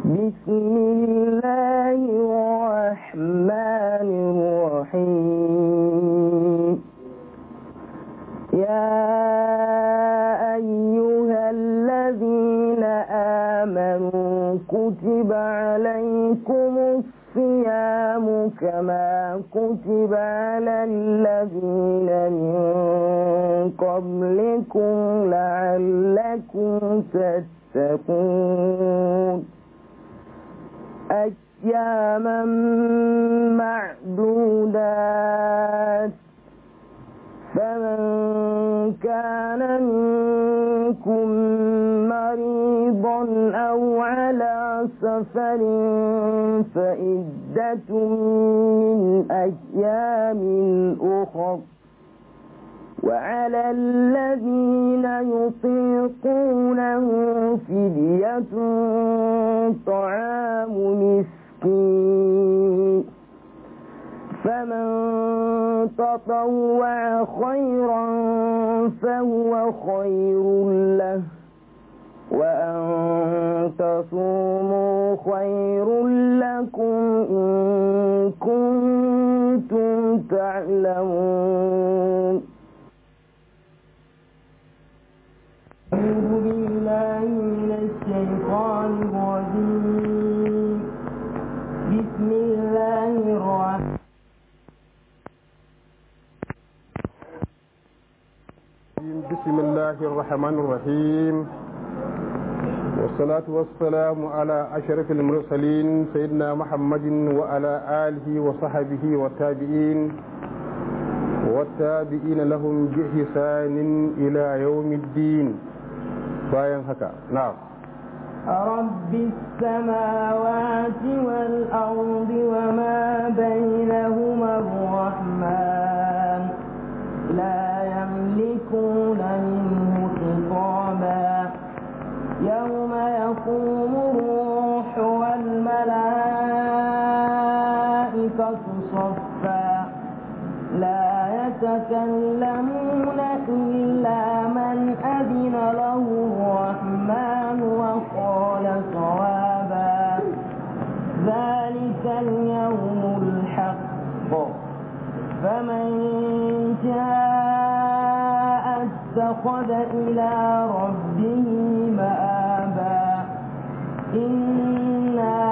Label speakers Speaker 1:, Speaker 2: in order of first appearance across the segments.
Speaker 1: بسم الله الرحمن الرحيم يا أيها الذين آمنوا كتب عليكم الصيام كما كتب على الذين من قبلكم لعلكم تتقون أياما معدودات فمن كان منكم مريضا أو على سفر فإدة من أيام أخر وعلى الذين يطيقونه فدية طعام مسكين فمن تطوع خيرا فهو خير له وأن تصوموا خير لكم إن كنتم تعلمون أعوذ بالله من الشيطان الرجيم بسم الله الرحمن
Speaker 2: بسم الله الرحمن الرحيم والصلاة والسلام على أشرف المرسلين سيدنا محمد وعلى آله وصحبه والتابعين والتابعين لهم بإحسان إلى يوم الدين باين هكا نعم
Speaker 1: رب السماوات والأرض وما بينهما الرحمن لا يملكون منه خطابا يوم يقوم الروح والملائكة صفا لا يتكلمون إلا من أذن له الرحمن وقال صوابا ذلك اليوم الحق فمن شاء اتخذ إلى ربه مآبا إنا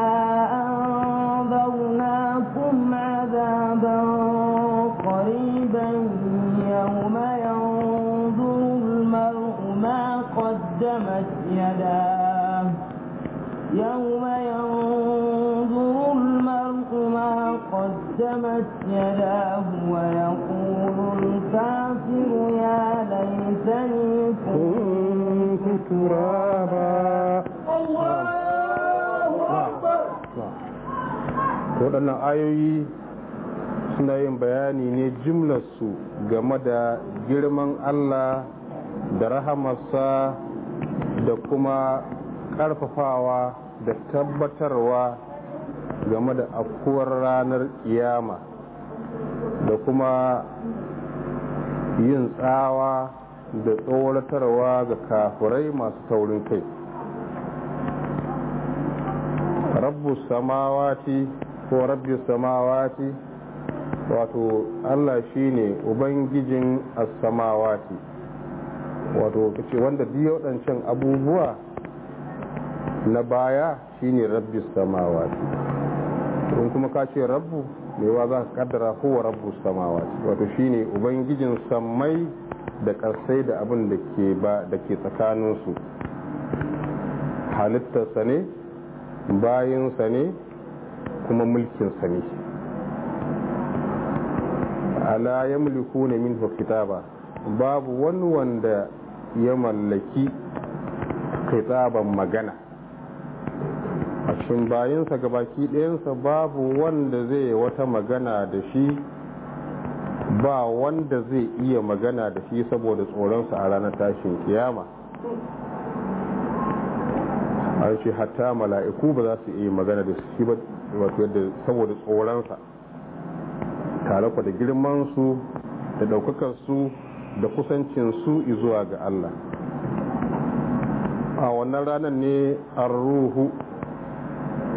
Speaker 1: أنذرناكم عذابا قريبا يوم ينظر المرء ما قدمت يداه يوم ينظر المرء ما قدمت يداه ويقول الكافر يا ليتني
Speaker 2: كنت ترابا waɗannan ayoyi suna yin bayani ne jimlarsu game da girman Allah da rahamarsa da kuma ƙarfafawa da tabbatarwa game da afkuwar ranar kiyama da kuma yin tsawa da tsoratarwa ga kafirai masu taurin kai rabbu samawati ko rabbi samawati wato Allah shine ubangijin as-samawati wato kace wanda biyo waɗancan abubuwa na baya shine rabbi samawati in kuma ka ce rabbu mai wa za ka kaddara kowa rabbu samawati wato shine ubangijin sammai da ƙarsai da abin da ke ba da ke tsakaninsu halittarsa ne bayinsa ne kuma mulkinsa ne ala ya mulku ne min kitaba babu wani wanda ya mallaki kitaban magana a cikin bayansa gabaki ɗayansa babu wanda zai wata magana da shi ba wanda zai iya magana da shi saboda tsoronsa a ranar tashin kiyama an ce hatta mala'iku ba za su iya magana da shi ba wato yadda saboda tsoronsa tare da girmansu da ɗaukakarsu da kusancinsu zuwa ga Allah a wannan ranar ne an ruhu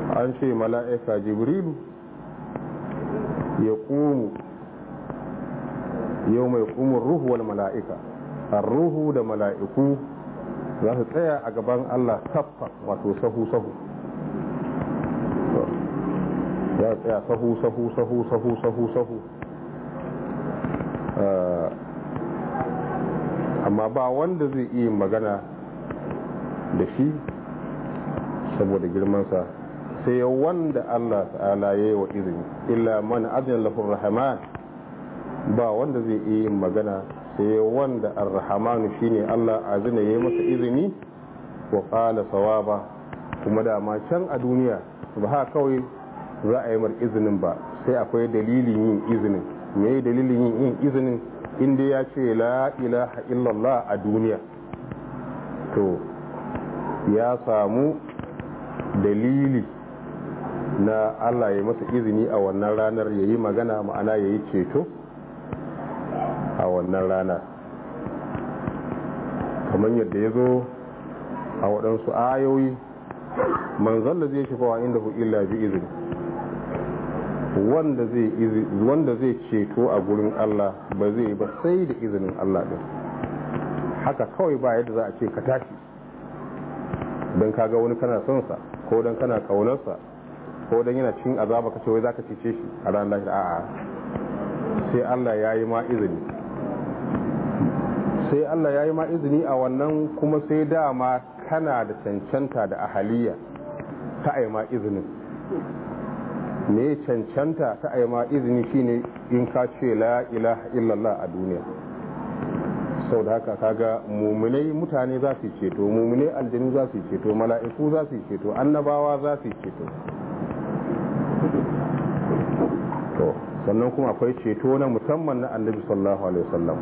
Speaker 2: an ce mala'ika jibrilu ya ƙumu yau mai ƙumin ruhu wal mala'ika ruhu da mala'iku za su tsaya a gaban Allah saffa wato sahu-sahu ya tsaya sahu-sahu sahu-sahu sahu-sahu amma ba wanda zai iya magana da shi saboda girmansa sai wanda Allah ta'ala ya yi wa izini illa man adin lafin rahman ba wanda zai iya yin magana sai wanda ar-rahmanu shine Allah azina ya yi masa izini wa qala sawaba kuma da ma can a duniya ba haka kawai za a yi mar izinin ba sai akwai dalilin yin izinin me dalilin yin izinin inda ya ce la ilaha illallah a duniya to ya samu dalili na Allah ya masa izini a wannan ranar ya yi magana ma'ana ya yi ceto a wannan rana kamar yadda ya zo a waɗansu ayoyi manzan da zai shafawa inda hu illa bi izini wanda zai ceto a gurin Allah ba zai ba sai da izinin Allah ɗin haka kawai ba yadda za a ce ka tashi don kaga wani kana son sa ko don kana kaunarsa ko don yana cin azaba kace wai zaka cece shi a ranar lahira a'a sai Allah ya yi ma izini sai Allah ya yi ma izini a wannan kuma sai dama kana da cancanta da ahaliya ta ai ma izinin me cancanta ta ai ma izini shine in ka ce la ilaha illallah a duniya sau da haka kaga muminai mutane za su ceto muminai aljanu za su ceto mala'iku za su ceto annabawa za su ceto to sannan kuma akwai ceto na musamman na annabi sallallahu alaihi wasallam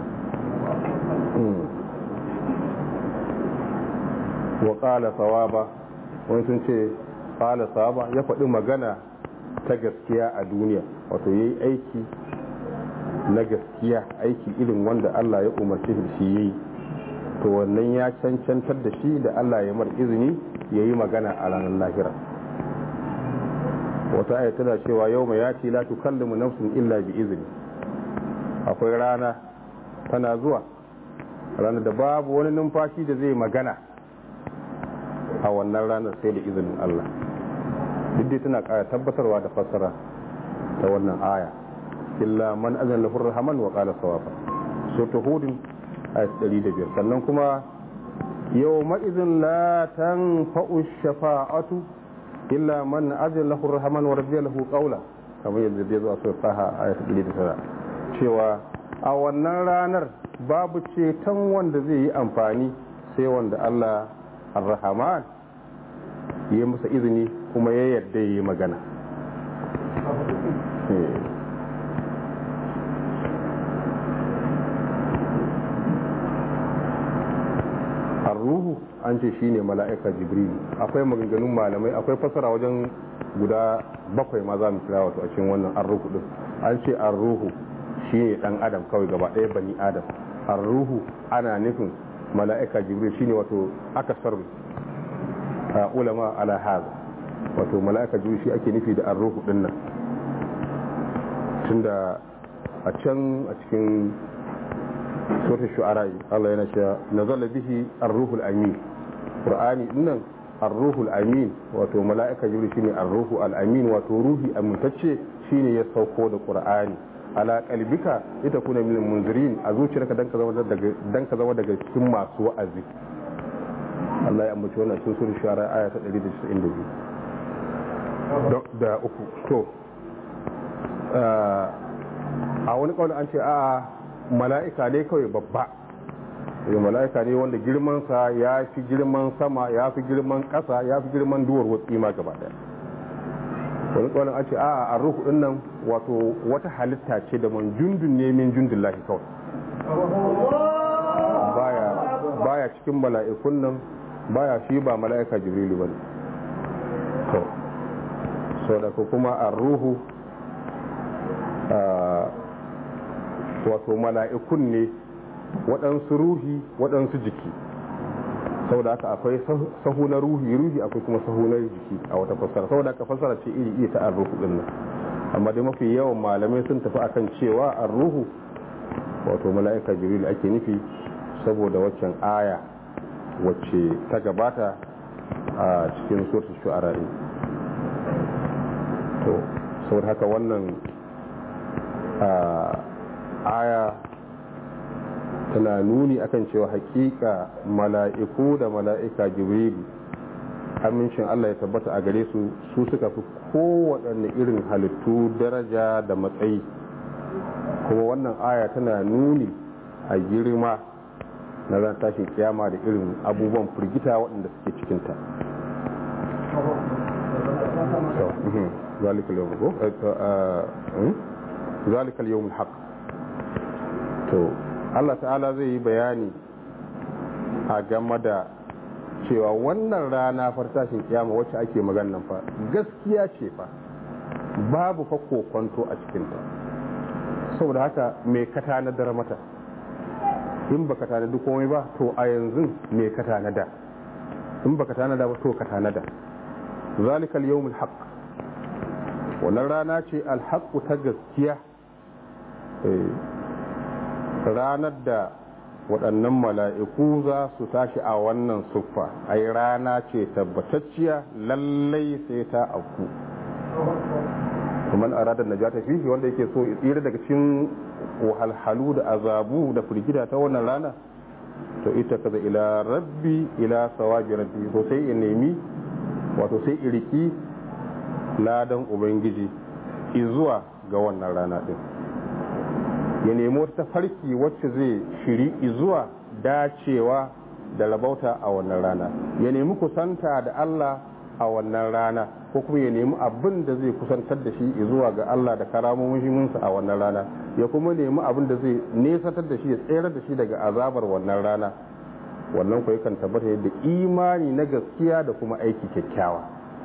Speaker 2: wa qala sawaba wani sun ce qala sawaba ya faɗi magana ta gaskiya a duniya wato yayi aiki na gaskiya aiki irin wanda Allah ya umarci shi yayi to wannan ya cancantar da shi da Allah ya mar izini yayi magana a ranar lahira wata aya tana cewa yau mai yaci la tukallimu nafsun illa bi izini akwai rana tana zuwa ranar da babu wani numfashi da zai magana a wannan ranar sai da izinin Allah duk dai tana kara tabbatarwa da fassara ta wannan aya illa man azan lahu rahman wa qala sawaba suratu hud ayat 105 sannan kuma yawma idhin la tanfa'u shafa'atu illa man azan lahu rahman wa radiya lahu qawla kamar yadda zai zo a sura taha ayat 109 cewa a wannan ranar babu ceton wanda zai yi amfani sai wanda Allah ar-rahman ya masa izini kuma ya yarda ya yi magana ruhu an ce shine mala'ika jibril akwai maganganun malamai akwai fasara wajen guda bakwai ma za mu kira wato a cikin wannan arruhu din an ce arruhu shine dan adam kawai gaba ɗaya bani adam arruhu ana nufin mala'ika jibril shine wato akasar ulama ala haza wato mala'ika jibril shi ake nufi da arruhu din nan tunda a can a cikin sura shu'ara Allah yana cewa nazala bihi ar-ruhul amin qur'ani dinnan ar-ruhul amin wato mala'ika jibril shine ar-ruhu al-amin wato ruhi amintacce shine ya sauko da qur'ani ala qalbika ita kuna min munzirin a zuciyarka dan ka zama daga dan ka zama daga cikin masu wa'azi Allah ya ambaci wannan cikin sura shu'ara aya ta 192 da uku to a wani kawai an ce a mala'ika ne kawai babba yau mala'ika ne wanda girmansa ya fi girman sama ya fi girman ƙasa ya fi girman duwar watsi ma gaba daya wani kawai an ce a a ruhu din nan wato wata halitta ce da man jundun ne min jundun lahi kawai baya baya cikin mala'ikun nan baya shi ba mala'ika jibrilu bane to so da kuma a ruhu wato mala'ikun ne waɗansu ruhi waɗansu jiki saboda haka akwai sahu na ruhi ruhi akwai kuma sahu na jiki a wata fassara saboda haka fassara ce iri iri ta arruhu din nan amma dai mafi yawan malamai sun tafi akan cewa arruhu wato mala'ika jibril ake nufi saboda waccan aya wacce ta gabata a cikin suratul shu'ara to saboda haka wannan aya tana nuni akan cewa hakika mala'iku da mala'ika jibrilu amincin Allah ya tabbata a gare su su suka fi kowaɗanne irin halittu daraja da matsayi kuma wannan aya tana nuni a girma na ran tashin kiyama da irin abubuwan firgita waɗanda suke cikinta zalikal yawmul haq to Allah ta'ala zai yi bayani a game da cewa wannan rana fartashin kiyama wacce ake maganan fa gaskiya ce fa babu fa kokonto a cikinta saboda haka me ka tanadar mata in baka tanadi komai ba to a yanzu me ka tanada in baka tanada ba to ka tanada zalikal yawmul haqq wannan rana ce alhaqqu ta gaskiya ranar da waɗannan mala'iku za su tashi a wannan suffa ai rana ce tabbatacciya lallai sai ta auku kuma aradar najata fihi wanda yake so tsira daga cikin wahalhalu da azabu da firgida ta wannan rana to ita kaza ila rabbi ila sawabi rabbi to sai in nemi wato sai iriki ladan ubangiji izuwa ga wannan rana din ya nemi wata farki wacce zai shiri izuwa dacewa da rabauta a wannan rana ya nemi kusanta da Allah a wannan rana ko kuma ya nemi abin da zai kusantar da shi zuwa ga Allah da karamominsa a wannan rana ya kuma nemi abin da zai nesatar da shi ya tsere da shi daga azabar wannan rana wannan ku yakan tabbata da imani na gaskiya da kuma aiki kyakkyawa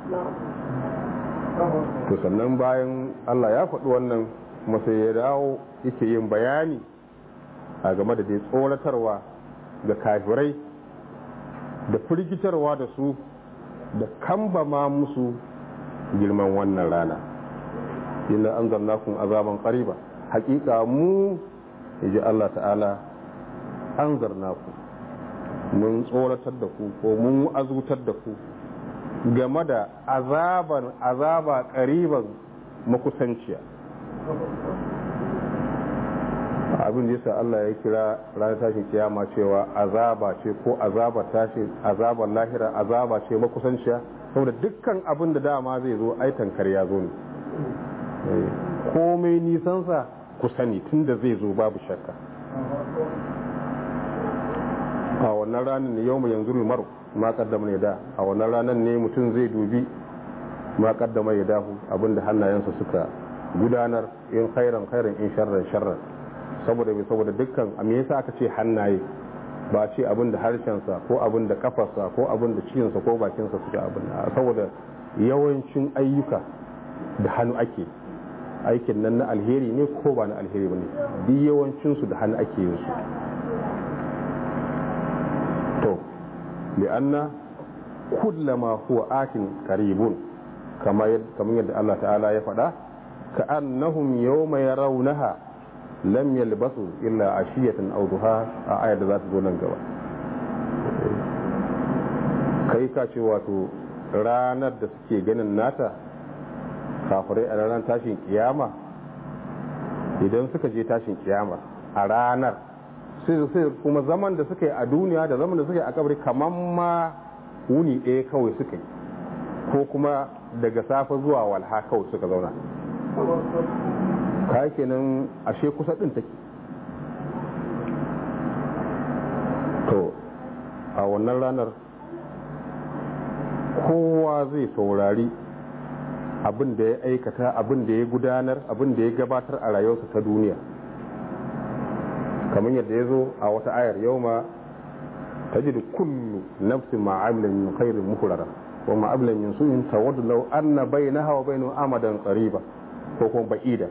Speaker 2: to sannan bayan Allah ya faɗi wannan kuma sai ya dawo yake yin bayani a game da dai tsoratarwa ga kafirai da firgitarwa da su da kambama musu girman wannan rana ina an zanna kun azaban ƙariba hakika mu ji Allah ta'ala an zarna ku mun tsoratar da ku ko mun azutar da ku game da azaban azaba ƙariban makusanciya abin da yasa Allah ya kira ranar tashin kiyama cewa azaba ce ko azaba tashi azabar lahira azaba ce makusanciya saboda dukkan abin da dama zai zo ai tankar ya zo ne komai nisansa ku sani tunda zai zo babu shakka a wannan ranar ne yau mai yanzu maru ma kaddama ya da a wannan ranar ne mutum zai dubi ma kaddama ya dahu abinda hannayensa suka gudanar in khairan khairan in sharran sharran saboda bai saboda dukkan a me yasa aka ce hannaye ba ce abin da harshensa ko abin da kafarsa ko abin da cikinsa ko bakinsa suke abin saboda yawancin ayyuka da hannu ake aikin nan na alheri ne ko ba na alheri ba ne duk yawancinsu da hannu ake yin su to li'anna kullama huwa atin qaribun kamar yadda Allah ta'ala ya faɗa ka annahum yawma yarawnaha lam yalbasu illa ashiyatan aw duha a ayar da za ta zo nan gaba kai ka ce wato ranar da suke ganin nata kafirai a ranar tashin kiyama idan suka je tashin kiyama a ranar sai kuma zaman da suka yi a duniya da zaman da suka yi a kabari kamar ma wuni ɗaya kawai suka yi ko kuma daga safe zuwa walha kawai suka zauna ka kenan ashe kusa ɗin take to a wannan ranar kowa zai saurari abin da ya aikata abin da ya gudanar abin da ya gabatar a rayuwarsa ta duniya kamar yadda ya zo a wata ayar yau ma ta ji da kullu nafsin ma'amilan min khairin muhurara wa ma'amilan min su'in tawaddu law anna bainaha wa bainahu amadan qariba ko kuma ba'ida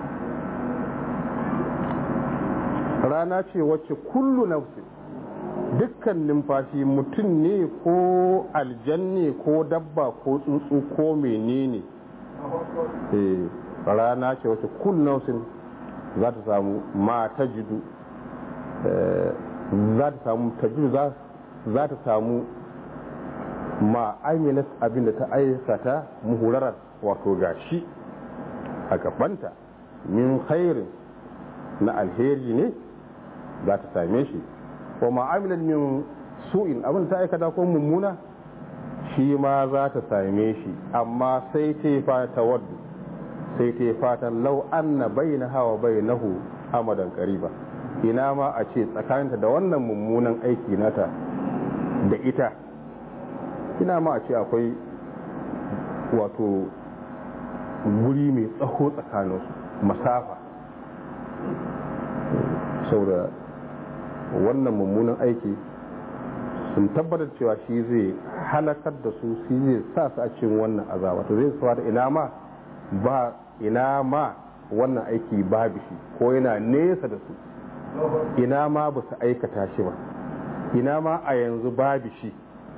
Speaker 2: rana ce wacce kullu nafsin dukkan numfashi mutum ne ko aljanne ko dabba ko tsuntsu ko menene eh rana ce wacce kullum za ta samu ma ta jidu za ta samu ta jidu za ta samu ma amilat abinda ta aikata muhurarar wato gashi a gabanta min khairin na alheri ne za ta same shi wa ma'amilan min su'in abin ta aikata ko mummuna shi ma za ta same shi amma sai ta yi fata wadda sai ta yi fatan lau anna bayna hawa bainahu amadan qariba ina ma a ce tsakaninta da wannan mummunan aiki nata da ita ina ma a ce akwai wato guri mai tsaho tsakaninsu masafa saboda wannan mummunan aiki sun tabbatar cewa shi zai halakar da su shi zai sa su a cikin wannan azaba to zai suwa da ina ma ba ina ma wannan aiki babu shi ko yana nesa da su ina ma ba su aikata shi ba ina ma a yanzu babu shi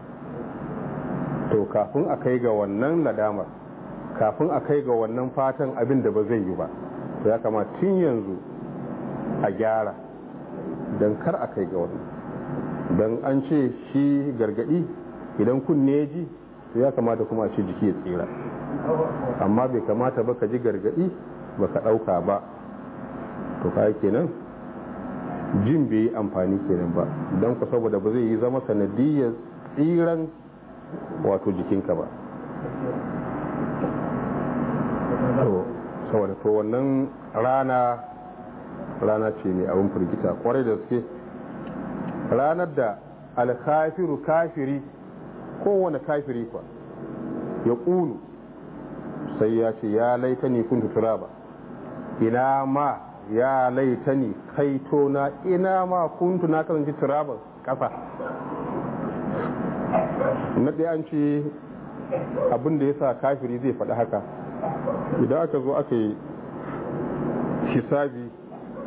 Speaker 2: to kafin a kai ga wannan nadamar kafin a kai ga wannan fatan abin da ba zai yi ba to ya kama tun yanzu a gyara don kar a kai ga wannan don an ce shi gargadi idan kunne ya ji to ya kamata kuma a ce jiki ya tsira amma bai kamata ba ka ji gargadi ba ka ɗauka ba to kai kenan jin bai yi amfani kenan ba don ku saboda ba zai yi zama sanadiyar tsiran wato jikinka ba to saboda to wannan rana rana ce mai abin firgita kwarai da suke ranar da alkafiru kafiri kowane kafiri kwa ya ƙulu sai ya ce ya laitani kun tutura ba ina ma ya laitani kaito na ina ma kuntu na kasance turaban ƙasa na ɗaya an ce abin da ya sa kafiri zai faɗi haka idan aka zo aka yi hisabi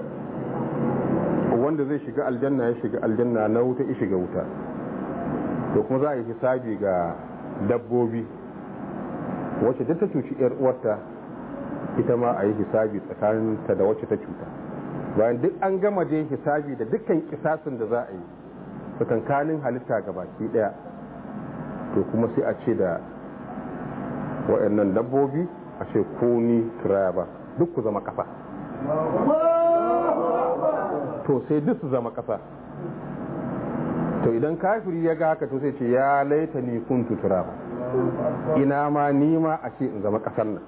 Speaker 2: wanda zai shiga aljanna ya shiga aljanna na wuta ya shiga wuta to kuma za a yi hisabi ga dabbobi wacce duk ta cuci yar uwarta ita ma a yi hisabi tsakaninta da wacce ta cuta bayan duk an gama dai hisabi da dukkan kisasin da za a yi tsakankanin halitta ga baki daya to kuma sai a ce da waɗannan dabbobi a ce ko ni turaya ba duk ku zama ƙasa to sai duk su zama ƙasa to idan kafiri ya ga haka to sai ce ya laita ni kun tutura ba ina ma nima a ce in zama ƙasar nan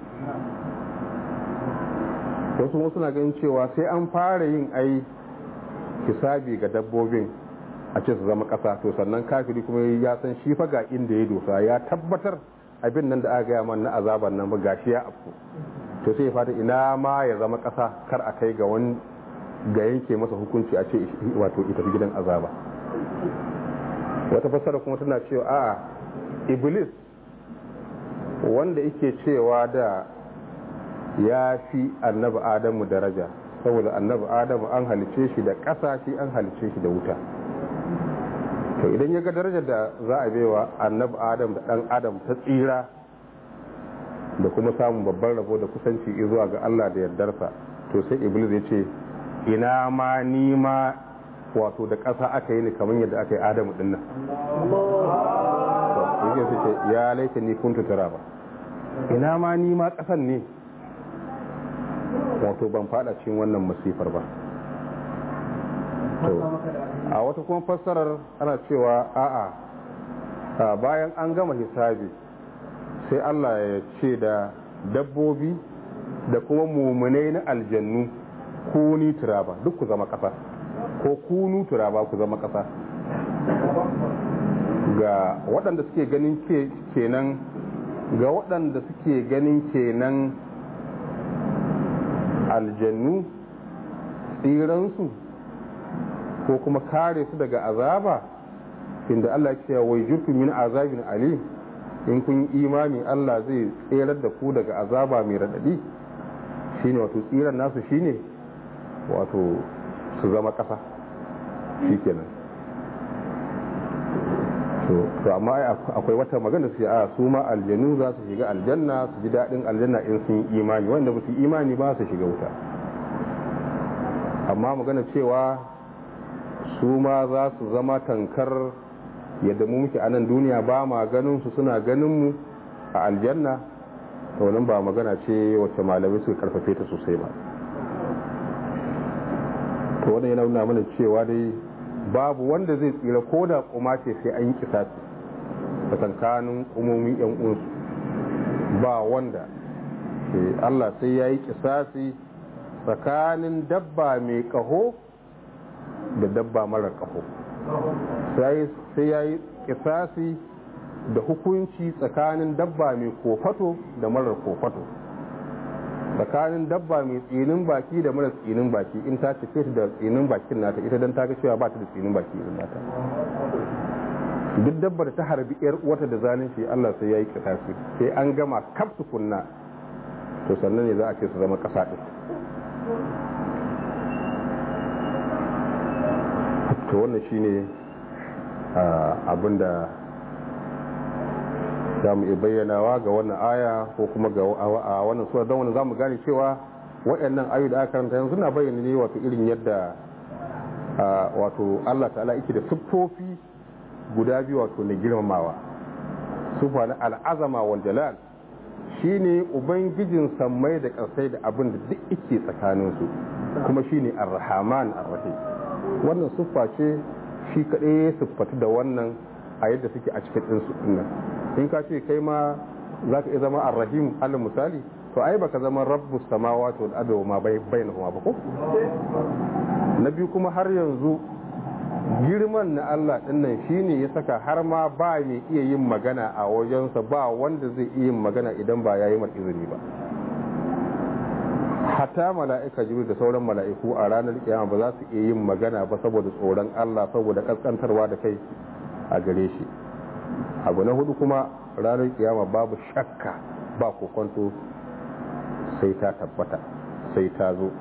Speaker 2: wasu wasu na ganin cewa sai an fara yin ai hisabi ga dabbobin a ce su zama ƙasa to sannan kafiri kuma ya san shi fa ga inda ya dosa ya tabbatar abin nan da aka gaya man na azaban nan ba gashi ya afku to sai ya fata ina ma ya zama ƙasa kar a kai ga wani ga yanke masa hukunci a ce wato ita gidan azaba wata fassara kuma tana cewa a iblis wanda yake cewa da ya fi annabi adamu daraja saboda annabi adamu an halice shi da ƙasa shi an halice shi da wuta to idan ya ga darajar da za a baiwa annabi adam da ɗan adam ta tsira da kuma samun babban rabo da kusanci zuwa ga allah da yardarsa to sai iblis ya ce ina ma ni ma wato da ƙasa aka yi ni kamar yadda aka yi adamu dinnan yake su ce ya laita ni kun tutura ba ina ma ni ma ƙasan ne wato ban fada cikin wannan masifar ba a wata kuma fassarar ana cewa a'a bayan an gama hisabi sai allah ya ce da dabbobi da kuma mumunai na aljannu kuni turaba duk ku zama ƙasa ko kunu turaba ku zama ƙasa ga waɗanda suke ganin kenan ga waɗanda suke ganin kenan aljannu tsiransu ko kuma kare su daga azaba inda Allah ce wai jirtu min azabin alim in kun yi imani Allah zai tserar da ku daga azaba mai raɗaɗi shine wato tsiran nasu shine wato su zama ƙasa shikenan to amma akwai wata magana su a su ma aljanu za su shiga aljanna su ji daɗin aljanna in sun yi imani wanda ba su imani ba su shiga wuta amma magana cewa su ma za su zama tankar yadda mu muke a nan duniya ba ma ganin su suna ganin mu a aljanna to nan ba magana ce wacce malamai suka karfafe ta sosai ba to wannan yana nuna mana cewa dai babu wanda zai tsira ko da kuma ce sai an yi kisasi a tsakanin umomin yan uwansu ba wanda Allah sai ya yi kisasi tsakanin dabba mai kaho da dabba mara kaho sai ya yi kisasi da hukunci tsakanin dabba mai kofato da marar kofato tsakanin dabba mai tsinin baki da mara tsinin baki in ta cike da tsinin bakin nata ita don ta ga cewa ba ta da tsinin baki irin nata duk dabba da ta harbi yar uwata da zalunci Allah sai ya yi kisasi sai an gama kaf tukunna to sannan ne za a ce su zama kasa din to wannan shine abin da za mu iya bayyanawa ga wannan aya ko kuma ga a wannan sura don wani za mu gane cewa waɗannan ayu da aka karanta yanzu na bayyana ne wato irin yadda wato Allah ta'ala yake da siffofi guda biyu wato na girmamawa sufa na al'azama wal jalal shine ubangijin sammai da ƙasai da abin da duk yake tsakaninsu kuma shine ar-rahman ar-rahim wannan siffa ce shi kaɗai ya siffatu da wannan a yadda suke a cikin ɗinsu ɗinnan in ka ce kai ma za ka iya zama ar-rahim alal misali to ai baka zama rabbu samawati wal ardi ma bainahuma ba ko na biyu kuma har yanzu girman na Allah dinnan shine ya saka har ma ba mai iya yin magana a wajensa ba wanda zai iya yin magana idan ba yayi mar izini ba hatta mala'ika jibril da sauran mala'iku a ranar kiyama ba za su iya yin magana ba saboda tsoron Allah saboda kaskantarwa da kai a gare shi abu na hudu kuma ranar kiyama babu shakka ba kokonto sai ta tabbata sai ta zo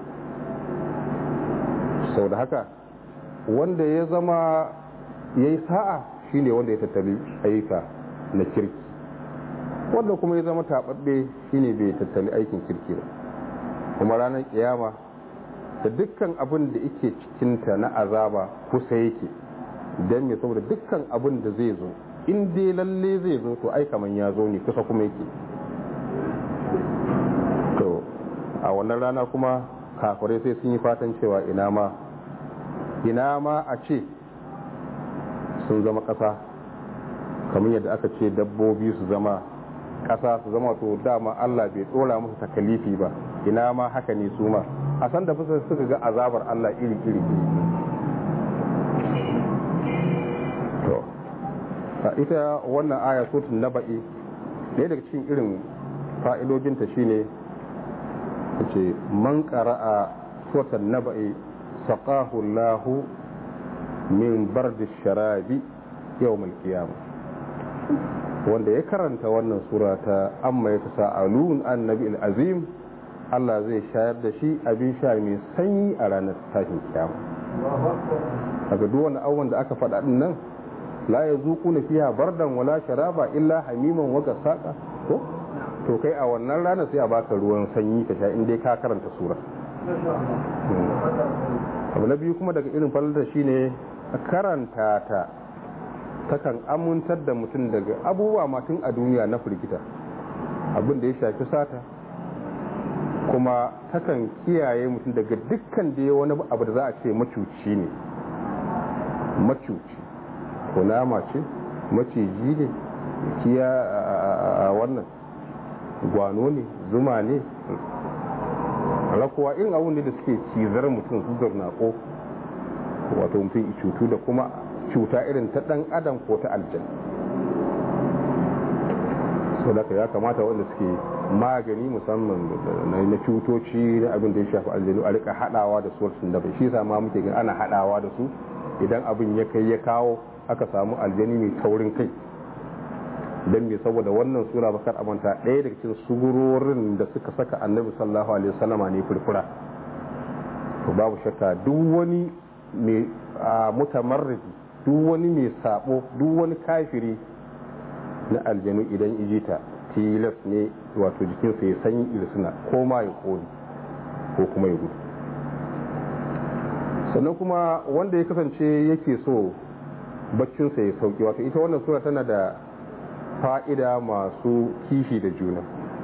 Speaker 2: sau da haka wanda ya zama ya yi sa'a shine wanda ya tattali ayyuka na kirki wanda kuma ya zama taɓaɓɓe shine bai tattali aikin kirki ba kuma ranar kiyama da dukkan abin da yake cikinta na azaba kusa yake don me saboda dukkan abin da zai zo in dai lalle zai zo to ai kaman ya zo ne kusa kuma yake to a wannan rana kuma kafirai sai sun yi fatan cewa ina ma ina ma a ce sun zama ƙasa kamar yadda aka ce dabbobi su zama ƙasa su zama to dama Allah bai ɗora musu takalifi ba ina ma haka ne su ma a san da fusa suka ga azabar Allah iri iri to ita wannan aya sutun naba'i ɗaya daga cikin irin fa'idojinta shine ce man qara'a sutun naba'i saqahu Allah min bardi sharabi yawm al-qiyamah wanda ya karanta wannan sura ta amma ya tasa'alun annabi al-azim Allah zai shayar da shi abin sha mai sanyi a ranar tashin kiyama daga duk wani abubuwan da aka faɗa din nan la ya zuku na fiya bardan wala sharaba illa hamiman waga saƙa ko to kai a wannan ranar sai a baka ruwan sanyi ka sha in dai ka karanta sura abu na biyu kuma daga irin falata shine karanta ta takan amintar da mutum daga abubuwa matun a duniya na firgita abin da ya shafi sata kuma takan kiyaye mutum daga dukkan da ya wani abu da za a ce macuci ne macuci kunama ce maciji ne kiya a wannan gwano ne zuma ne rakuwa in abun da suke cizar mutum su zarnako wato mutum cutu da kuma cuta irin ta dan adam ko ta aljan sau da ya kamata wanda suke magani musamman na cutoci na abin da ya shafi aljanu a rika hadawa da suwarsun da bai shi sama muke gani ana hadawa da su idan abin ya kai ya kawo aka samu aljani mai taurin kai don me saboda wannan sura bakar amanta ɗaya daga cikin sugurorin da suka saka annabi sallallahu alaihi wasallama ne furfura to babu shakka duk wani mai mutamarridi duk wani mai sabo duk wani kafiri na aljanu idan ijita tilas ne wato jikinsa ya sanyi irisuna ko ma ya kone ko kuma ya gudu sannan kuma wanda ya kasance yake so baccinsa ya sauki wato ita wannan sura tana da fa'ida masu kishi da juna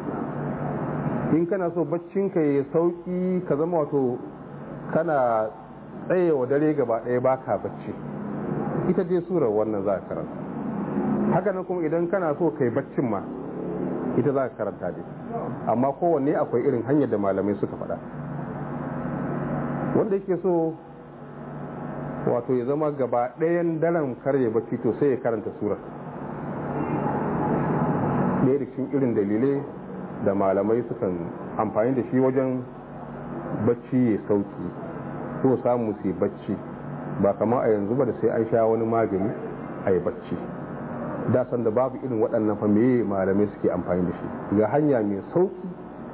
Speaker 2: in kana so baccinka ya sauki ka zama wato kana tsayewa dare gaba ɗaya baka bacci ita dai surar wannan za ka karanta hakanan kuma idan kana so kai baccin ma ita za ka karanta dai amma kowanne akwai irin hanyar da malamai suka faɗa wanda yake so wato ya zama gaba ɗayan daren karye bacci to sai ya karanta surar ɗaya da cikin irin dalilai da malamai sukan amfani da shi wajen bacci ya sauki so samu su bacci ba kamar a yanzu ba da sai an sha wani magani a yi bacci da san da babu irin waɗannan fa meye malamai suke amfani da shi ga hanya mai sauki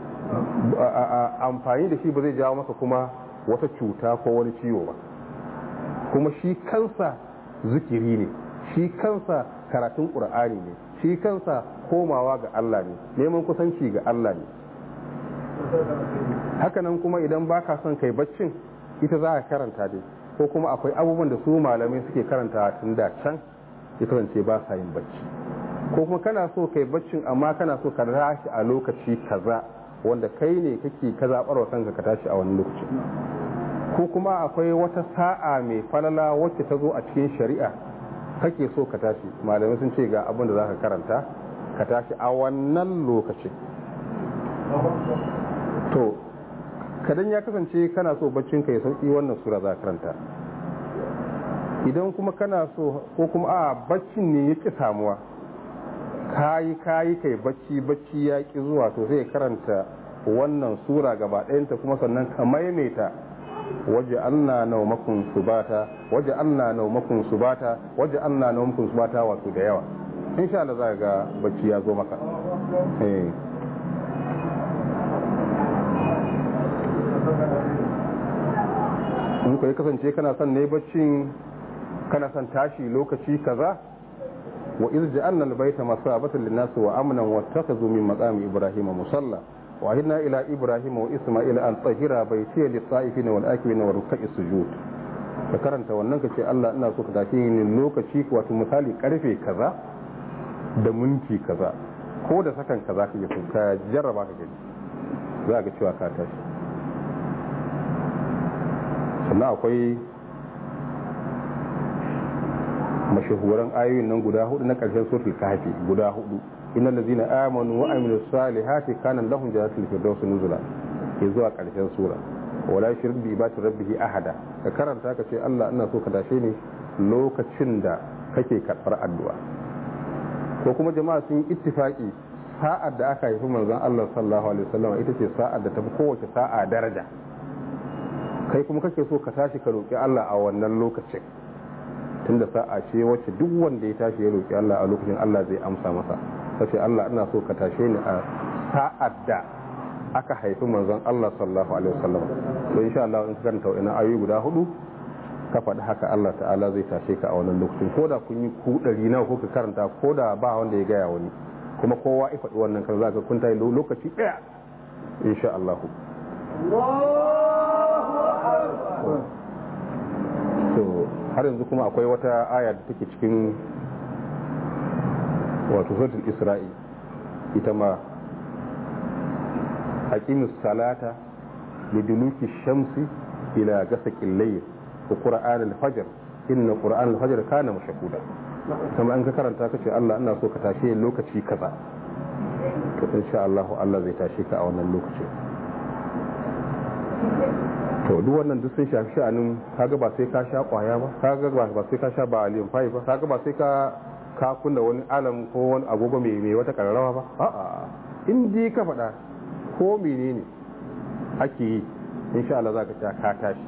Speaker 2: amfani da shi ba zai jawo maka kuma wata cuta ko wani ciwo ba kuma shi kansa zikiri ne shi kansa karatun ƙur'ani ne shi kansa komawa ga Allah ne neman kusanci ga Allah ne hakanan kuma idan baka son kai baccin ita za ka karanta dai ko kuma akwai abubuwan da su malamai suke karanta tun da can ya kasance ba sa yin bacci ko kuma kana so kai baccin amma kana so ka tashi a lokaci kaza wanda kai ne kake ka zaɓar wa kanka ka tashi a wani lokaci ko kuma akwai wata sa'a mai falala wacce ta zo a cikin shari'a kake so ka tashi malamai sun ce ga abin da za ka karanta ka tashi a wannan lokacin to kadan ya kasance kana so baccin ka ya sauki wannan sura za ka karanta idan kuma kana so ko kuma a baccin ne ya ki samuwa kayi kayi kai bacci bacci ya ki zuwa to sai karanta wannan sura gaba ɗayanta kuma sannan ka maimaita waje Allah naumakun subata waje Allah naumakun subata waje Allah naumakun subata wato da yawa insha Allah za ga bacci ya zo maka eh in ku kasance kana son ne baccin kana son tashi lokaci kaza wa iz ja'alna al-bayta masabatan lin-nas wa amnan wattakhadhu min maqami ibrahima musalla wa ahidna ila ibrahima wa isma'ila an tahira bayti lis-sa'ifina wal-akifina wa ruk'i sujud ka karanta wannan kace Allah ina so ka tashi ni lokaci wato misali karfe kaza da minti kaza ko da sakan kaza kake so ka jarraba ka gani za ga cewa ka tashi sannan akwai mashahuran ayoyin nan guda hudu na karshen suratul kahfi guda hudu innal ladzina amanu wa amilus salihati kana lahum jannatul firdaus nuzula ke zuwa karshen sura wala yushrik bi ibadati rabbih ahada ka karanta ka ce Allah ina so ka dashe ni lokacin da kake karbar addu'a ko kuma jama'a sun ittifaki sa'ar da aka haifi manzon Allah sallallahu alaihi wasallam ita ce sa'ar da tafi kowace sa'a daraja kai kuma kake so ka tashi ka roƙi Allah a wannan lokacin tunda sa'a ce wacce duk wanda ya tashi ya roƙi Allah a lokacin Allah zai amsa masa sai Allah ina so ka tashe ni a sa'ar da aka haifi manzon Allah sallallahu alaihi wasallam to insha Allah in ka karanta wannan ayoyi guda hudu ka faɗi haka Allah ta'ala zai tashe ka a wannan lokacin ko da kun yi ku ɗari nawa ko ka karanta ko da ba wanda ya gaya wani kuma kowa ya faɗi wannan kan zaka kun tayi lokaci ɗaya insha Allah so har yanzu kuma akwai wata aya da take cikin wato suratul isra'i ita ma aqimus salata liduluki shamsi ila gasaqil layl wa qur'an al-fajr inna qur'an al-fajr kana mashhuda kuma an ka karanta kace Allah ina so ka tashi lokaci kaza to insha Allah Allah zai tashi ka a wannan lokacin to duk wannan duk sun shafi sha'anin kaga ba sai ka sha kwaya ba kaga ba sai ka sha ba aliyan fai ba kaga ba sai ka ka kunna wani alam ko wani agogo mai mai wata kararrawa ba a'a in dai ka faɗa ko menene ake yi insha Allah zaka ta ka tashi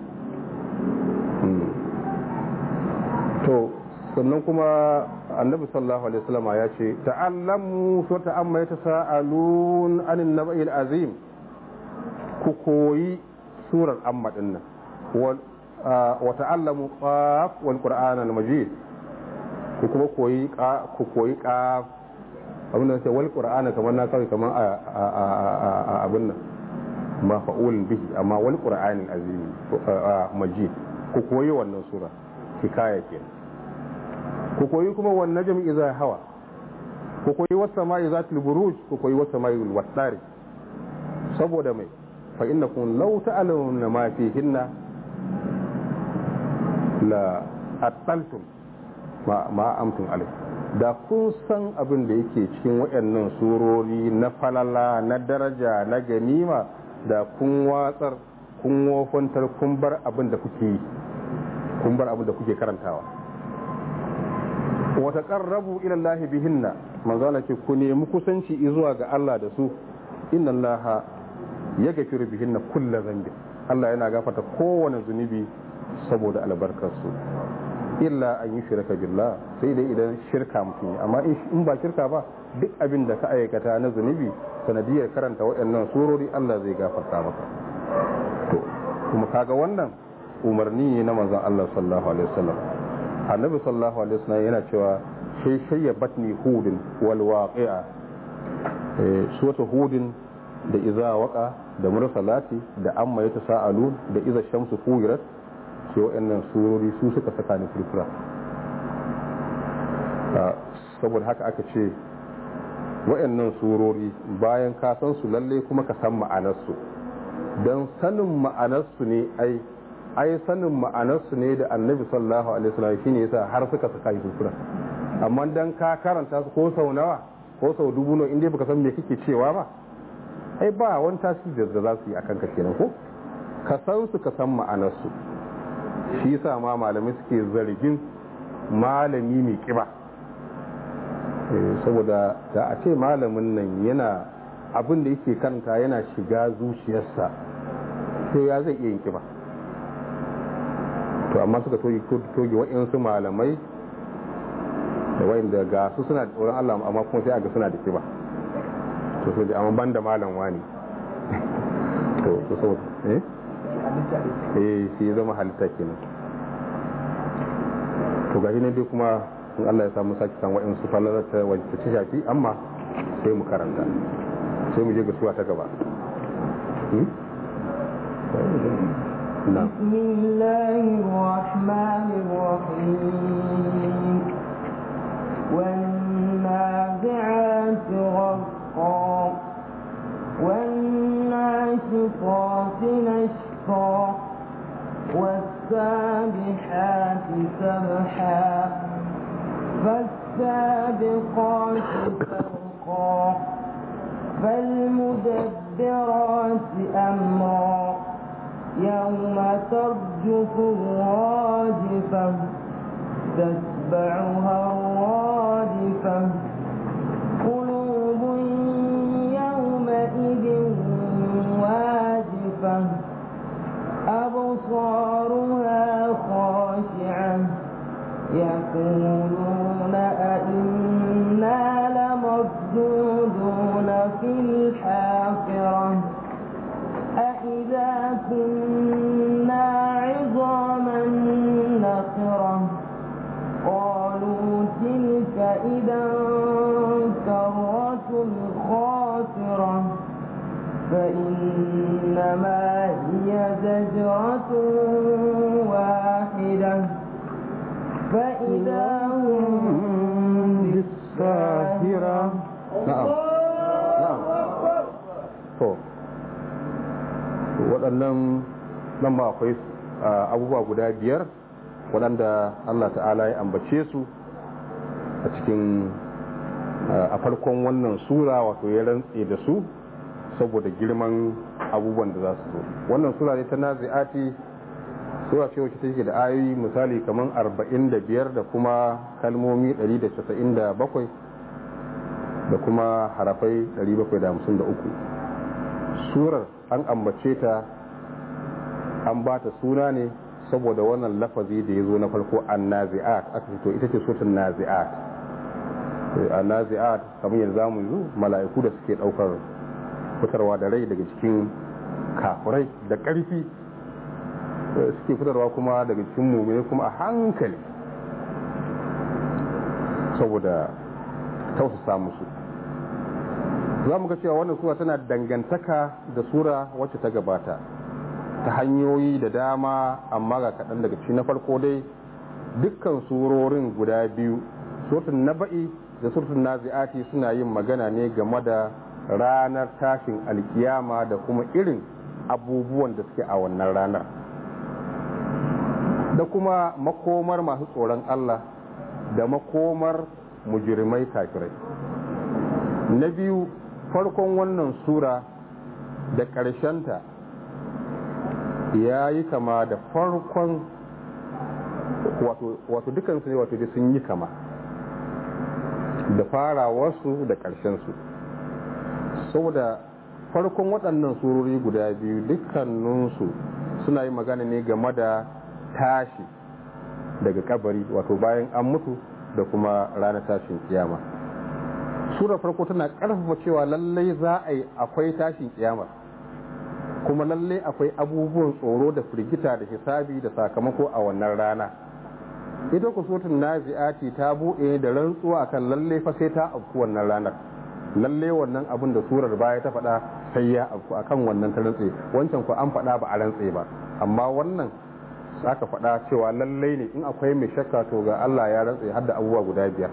Speaker 2: to sannan kuma annabi sallallahu alaihi wasallam ya ce ta'allamu so ta'amma yatasaalun anin naba'il azim ku koyi surar amma din nan wa ta'allamu qaf wal qur'an al majid ku kuma koyi ka ku koyi ka abin da sai wal qur'ana kamar na kawai kamar a abin nan ma fa'ulun bihi amma wal qur'anin azimi majid ku koyi wannan sura hikaya kenan ku koyi kuma wan najm idza hawa ku koyi was sama'i zatul buruj ku koyi was sama'i wal wasari saboda mai fa innakum law ta'lamuna ma fihinna la attaltum ma ma amtum alai da kun san abin da yake cikin waɗannan surori na falala na daraja na ganima da kun watsar kun wofantar kun bar abin da kuke yi kun bar abin da kuke karantawa wata qarrabu ila Allah bihinna manzo Allah ce ku nemi kusanci zuwa ga Allah da su inna Allah ya gafiru bihinna kullu zambi Allah yana gafarta kowane zunubi saboda albarkar su illa an yi shirka billah sai dai idan shirka mutum amma in ba shirka ba duk abin da ka aikata na zunubi sanadiyar karanta waɗannan surori Allah zai gafarta maka to kuma kaga wannan umarni ne na manzon Allah sallallahu alaihi wasallam annabi sallallahu alaihi wasallam yana cewa shay shayya batni hudin wal waqi'a eh suwata hudin da iza waqa da mursalati da amma yatasaalun da iza shamsu kuwirat sai waɗannan surori su suka saka ni furfura saboda haka aka ce waɗannan surori bayan ka san su lalle kuma ka san ma'anarsu don sanin ma'anarsu ne ai ai sanin ma'anarsu ne da annabi sallallahu alaihi wasallam shine yasa har suka saka ni furfura amma dan ka karanta su ko sau nawa ko sau dubu nawa inda baka san me kake cewa ba ai ba wani tasiri da za su yi akan ka kenan ko ka san su ka san ma'anarsu shi yasa ma malamai suke zargin malami mai kiba saboda da a ce malamin nan yana abin da yake kanta yana shiga zuciyarsa to ya zai iya yin kiba to amma suka toge wa'insu malamai da wa'inda ga su suna da tsoron Allah amma kuma sai a ga suna da kiba to so amma ban da malam wani to so saboda eh eh shi zama halitta kenan to gashi ne dai kuma in Allah ya samu saki san wa'in su falalar ta wacce ta shafi amma sai mu karanta sai mu je ga suwa ta gaba
Speaker 1: بسم الله الرحمن الرحيم والنازعات غرقا والناشطات نشطا والسابحات سبحا فالسابقات سبقا فالمدبرات أمرا يوم ترجف الراجفة تتبعها الرادفة قلوب يومئذ واجفة أبصارها خاشعة يقولون أئنا لمردودون في الحافرة أإذا كنا عظاما نخرة قالوا تلك إذا كرة خاسرة فإنما هي زجرة واحدة فإذا هم بالساهرة
Speaker 2: na'am na'am to waɗannan nan ba akwai abubuwa guda biyar waɗanda Allah ta'ala ya ambace su a cikin a farkon wannan sura wato ya rantse da su saboda girman abubuwan da za su zo wannan sura ne ta nazi'ati sura ce wacce take da ayoyi misali kamar 45 da kuma kalmomi 197 da kuma harafai 753 surar an ambace ta an ba ta suna ne saboda wannan lafazi da ya zo na farko an nazi'at aka fito ita ce sotun nazi'at a nazi'at kamar yanzu zamu yi mala'iku da suke daukar fitarwa da rai daga cikin kafurai da ƙarfi suke fitarwa kuma daga cikin mummune kuma a hankali saboda tausasa musu za mu ga cewa wannan sura tana dangantaka da sura wacce ta gabata ta hanyoyi da dama amma ga kaɗan daga ci na farko dai dukkan surorin guda biyu surtun naba'i da surtun nazi'ati suna yin magana ne game da ranar tashin alkiyama da kuma irin abubuwan da suke a wannan ranar da kuma makomar masu tsoron Allah da makomar mujirmai kafirai na biyu farkon wannan sura da ƙarshenta ya yi kama da farkon wato dukansu ne wato sun yi kama da farawarsu da ƙarshensu saboda farkon waɗannan surori guda biyu dukkaninsu suna yi magana ne game da tashi daga kabari wato bayan an mutu da kuma ranar tashin kiyama surar farko tana ƙarfafa cewa lallai za a yi akwai tashin kiyama kuma lallai akwai abubuwan tsoro da firgita da hisabi da sakamako a wannan rana ita kusutun nazi'ati ta buɗe da rantsuwa akan lallai fa sai ta afku wannan ranar lallai wannan abin da surar baya ta faɗa sai ya afku akan wannan ta rantse wancan ku an faɗa ba a rantse ba amma wannan aka faɗa cewa lallai ne in akwai mai shakka to ga Allah ya rantse har da abubuwa guda biyar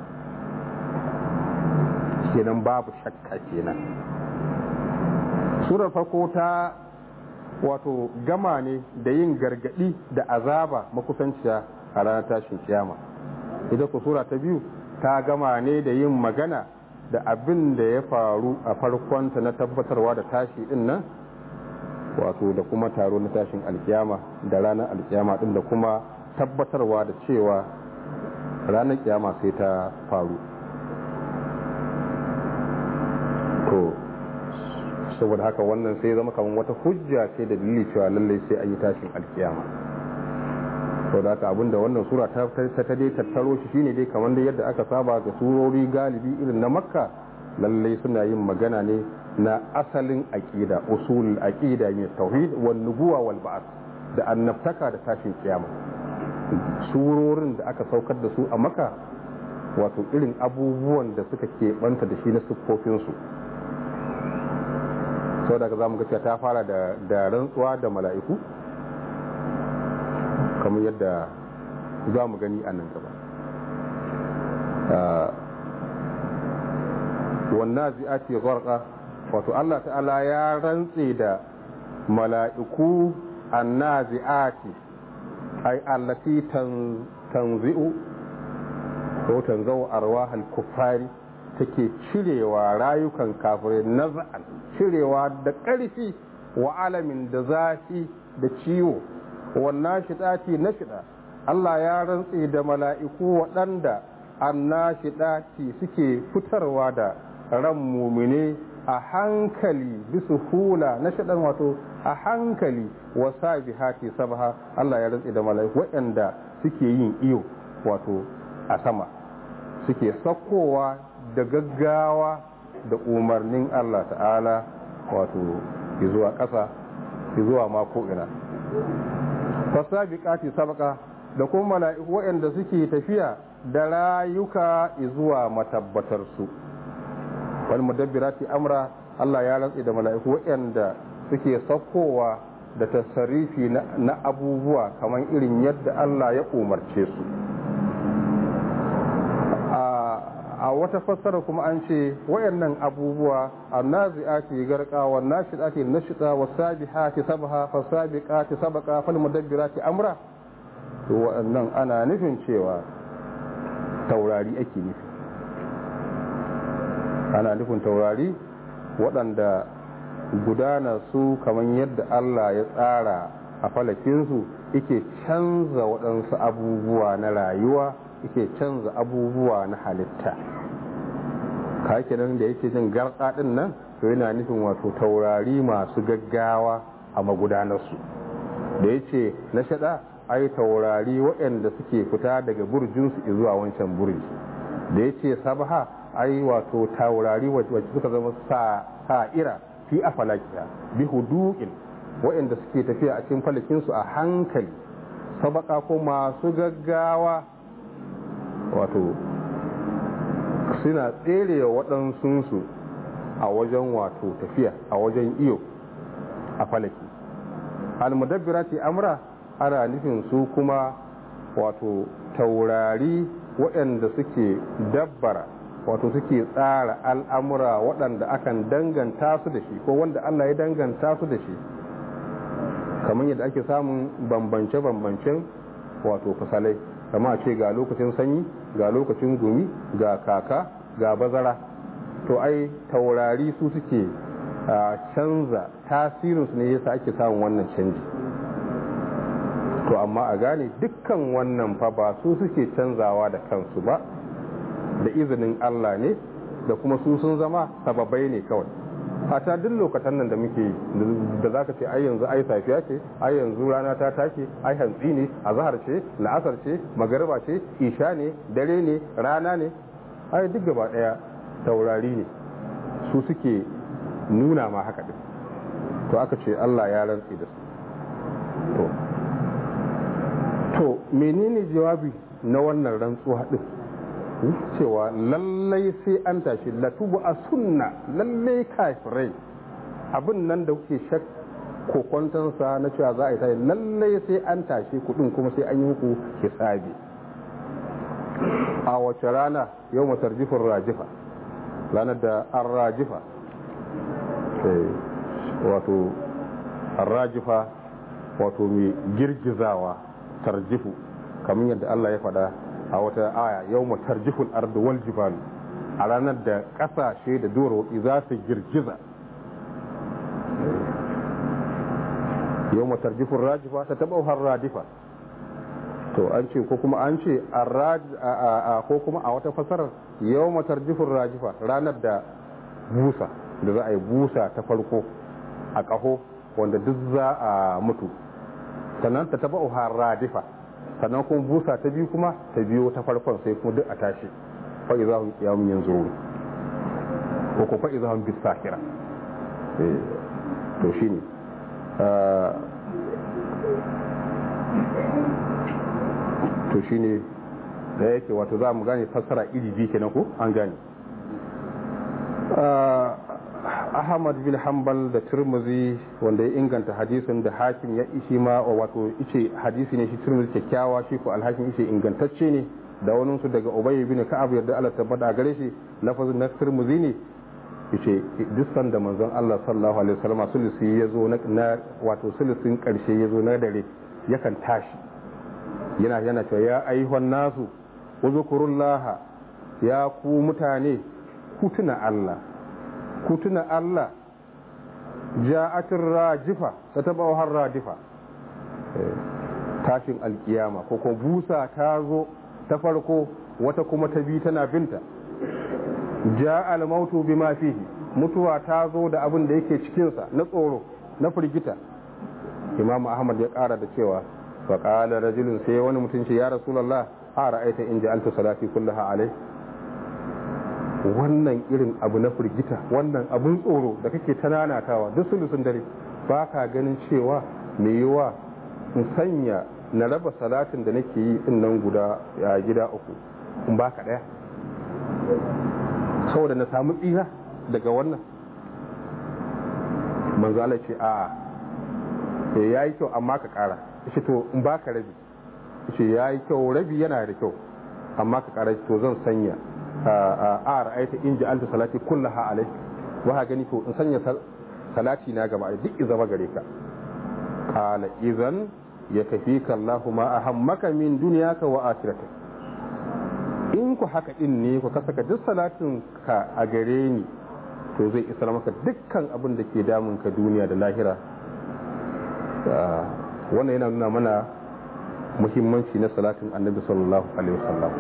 Speaker 2: kenan babu shakka kenan surar farko ta wato gama ne da yin gargadi da azaba makusanciya a ranar tashin kiyama ita ku sura ta biyu ta gama ne da yin magana da abin da ya faru a farkonta na tabbatarwa da tashi din nan wato da kuma taro na tashin alkiyama da ranar alkiyama din da kuma tabbatarwa da cewa ranar kiyama sai ta faru to saboda haka wannan sai zama kamar wata hujja ce da dalili cewa lallai sai an yi tashin alkiyama saboda haka abinda wannan sura ta ta dai tattaro shi shine dai kamar da yadda aka saba ga surori galibi irin na makka lallai suna yin magana ne na asalin aqida usul aqida ne tauhid wal nubuwa wal ba'th da annabtaka da tashin kiyama surorin da aka saukar da su a makka wato irin abubuwan da suka keɓanta da shi na siffofinsu sau daga za mu ga ta fara da rantsuwa da mala'iku kamar yadda za mu gani a nan gaba wannan zi'ati gharqa wato Allah ta'ala ya rantse da mala'iku annazi'ati ay allati tanzi'u ko tanzau arwahal kuffari take cirewa rayukan kafirai naz'an cirewa da ƙarfi wa alamin da zafi da ciwo wannan shidati na shida Allah ya rantse da mala'iku waɗanda annashidati suke fitarwa da ran mumine a hankali bisu hula na shaɗan wato a hankali wa sabihati sabaha Allah ya rantse da mala'iku waɗanda suke yin iyo wato a sama suke sakkowa da gaggawa da umarnin Allah ta'ala wato zuwa ƙasa zuwa mako ina fasabiqati sabaka da kuma mala'iku waɗanda suke tafiya da rayuka zuwa matabbatar su wal mudabbirati amra Allah ya rantsi da mala'iku waɗanda suke saukowa da tasarifi na abubuwa kamar irin yadda Allah ya umarce su a wata fassara kuma an ce wayannan abubuwa annazi'ati garqa wan nashidati nashida wasabihati sabha fasabiqati sabaqa fal mudabbirati amra to wannan ana nufin cewa taurari ake nufi ana nufin taurari waɗanda gudana su kamar yadda Allah ya tsara a falakinsu yake canza waɗansu abubuwa na rayuwa yake canza abubuwa na halitta ka kenan da yake jin garɗa ɗin nan to yana nufin wato taurari masu gaggawa a magudanarsu da ya ce na shaɗa ai taurari waɗanda suke fita daga burjinsu zuwa wancan burji da ya ce sabaha ai wato taurari wacce suka zama sa'ira fi a falakiya bi hudu'in waɗanda suke tafiya a cikin falakinsu a hankali sabaka ko masu gaggawa wato suna tsere waɗansunsu a wajen wato tafiya a wajen iyo a falaki almudabbirati amra ana nufin su kuma wato taurari waɗanda suke dabbara wato suke tsara al'amura waɗanda akan danganta su da shi ko wanda Allah ya danganta su da shi kamar yadda ake samun bambance-bambancen wato fasalai kama a ce ga lokacin sanyi ga lokacin gumi ga kaka ga bazara to ai taurari su suke canza tasirinsu ne yasa ake samun wannan canji to amma a gane dukkan wannan fa ba su suke canzawa da kansu ba da izinin Allah ne da kuma su sun zama sababai ne kawai fata duk lokacin nan da muke da zaka ce ai yanzu ai safiya ce ai yanzu rana ta take ai hantsi ne azhar ce la'asar ce magariba ce isha ne dare ne rana ne ai duk gaba daya taurari ne su suke nuna ma haka din to aka ce Allah ya rantsi da su to to menene jawabi na wannan rantsuwa din cewa lallai sai an tashi latubu a sunna lallai kafirai abin nan da kuke shak kokwantansa na cewa za a yi tashi lallai sai an tashi kudin kuma sai an yi muku hisabi a wace rana yau matar jifin rajifa ranar da an rajifa wato an rajifa wato mai girgizawa tarjifu kamar yadda Allah ya faɗa a wata aya yau matar jifin ardu wal jibalu a ranar da ƙasashe da duwarwatsi za su girgiza yau matar jifin rajifa ta taɓa har radifa to an ce ko kuma an ce ko kuma a wata fasarar yau matar jifin rajifa ranar da busa da za a yi busa ta farko a ƙaho wanda duk za a mutu sannan ta taɓa har radifa sannan kuma busa ta biyu kuma ta biyo ta farkon sai kuma duk a tashi fa'i za hun kiyamun yanzu ko ko fa'i za hun bisa kira to shi ne to shi ne da yake wato za mu gane fassara iri biyu kenan ko an gane ahmad bin hanbal da turmuzi wanda ya inganta hadisin da hakim ya ishi ma wato ice hadisi ne shi turmuzi kyakkyawa shi ko alhakim ice ingantacce ne da wani su daga ubay bin ka'ab yadda Allah tabbata gare shi lafazin na turmuzi ne yace duk sanda manzon Allah sallallahu alaihi wasallam sulusi yazo na wato sulusin karshe yazo na dare yakan tashi yana yana cewa ya ayyuhan nasu uzkurullaha ya ku mutane ku tuna Allah ku tuna Allah ja'atin rajifa ta taba har radifa tashin alkiyama ko kuma busa ta zo ta farko wata kuma ta bi tana binta ja'al mautu bima fihi mutuwa ta zo da abin da yake cikinsa na tsoro na firgita imam ahmad ya kara da cewa fa qala rajulun sai wani mutum ce ya rasulullah a ra'aita in ja'altu salati kullaha alai wannan irin abu na firgita wannan abun tsoro da kake ta nanatawa duk sulusun dare ba ka ganin cewa mai yiwa in sanya na raba salatin da nake yi din nan guda a gida uku in ba ka daya saboda na samu tsira daga wannan manzo Allah ce a ya yi kyau amma ka kara shi to in ba ka rabi shi ya yi kyau rabi yana da kyau amma ka kara to zan sanya a ra'aita in ji alta salati kullaha alai ba ha gani to in sanya salati na gaba duk zama gare ka qala idan ya kafi kallahu ma ahammaka min dunyaka wa akhiratik in ku haka din ne ku kasaka duk salatin ka a gare ni to zai isar maka dukkan abin da ke damun ka duniya da lahira wannan yana nuna mana muhimmanci na salatin annabi sallallahu alaihi wasallam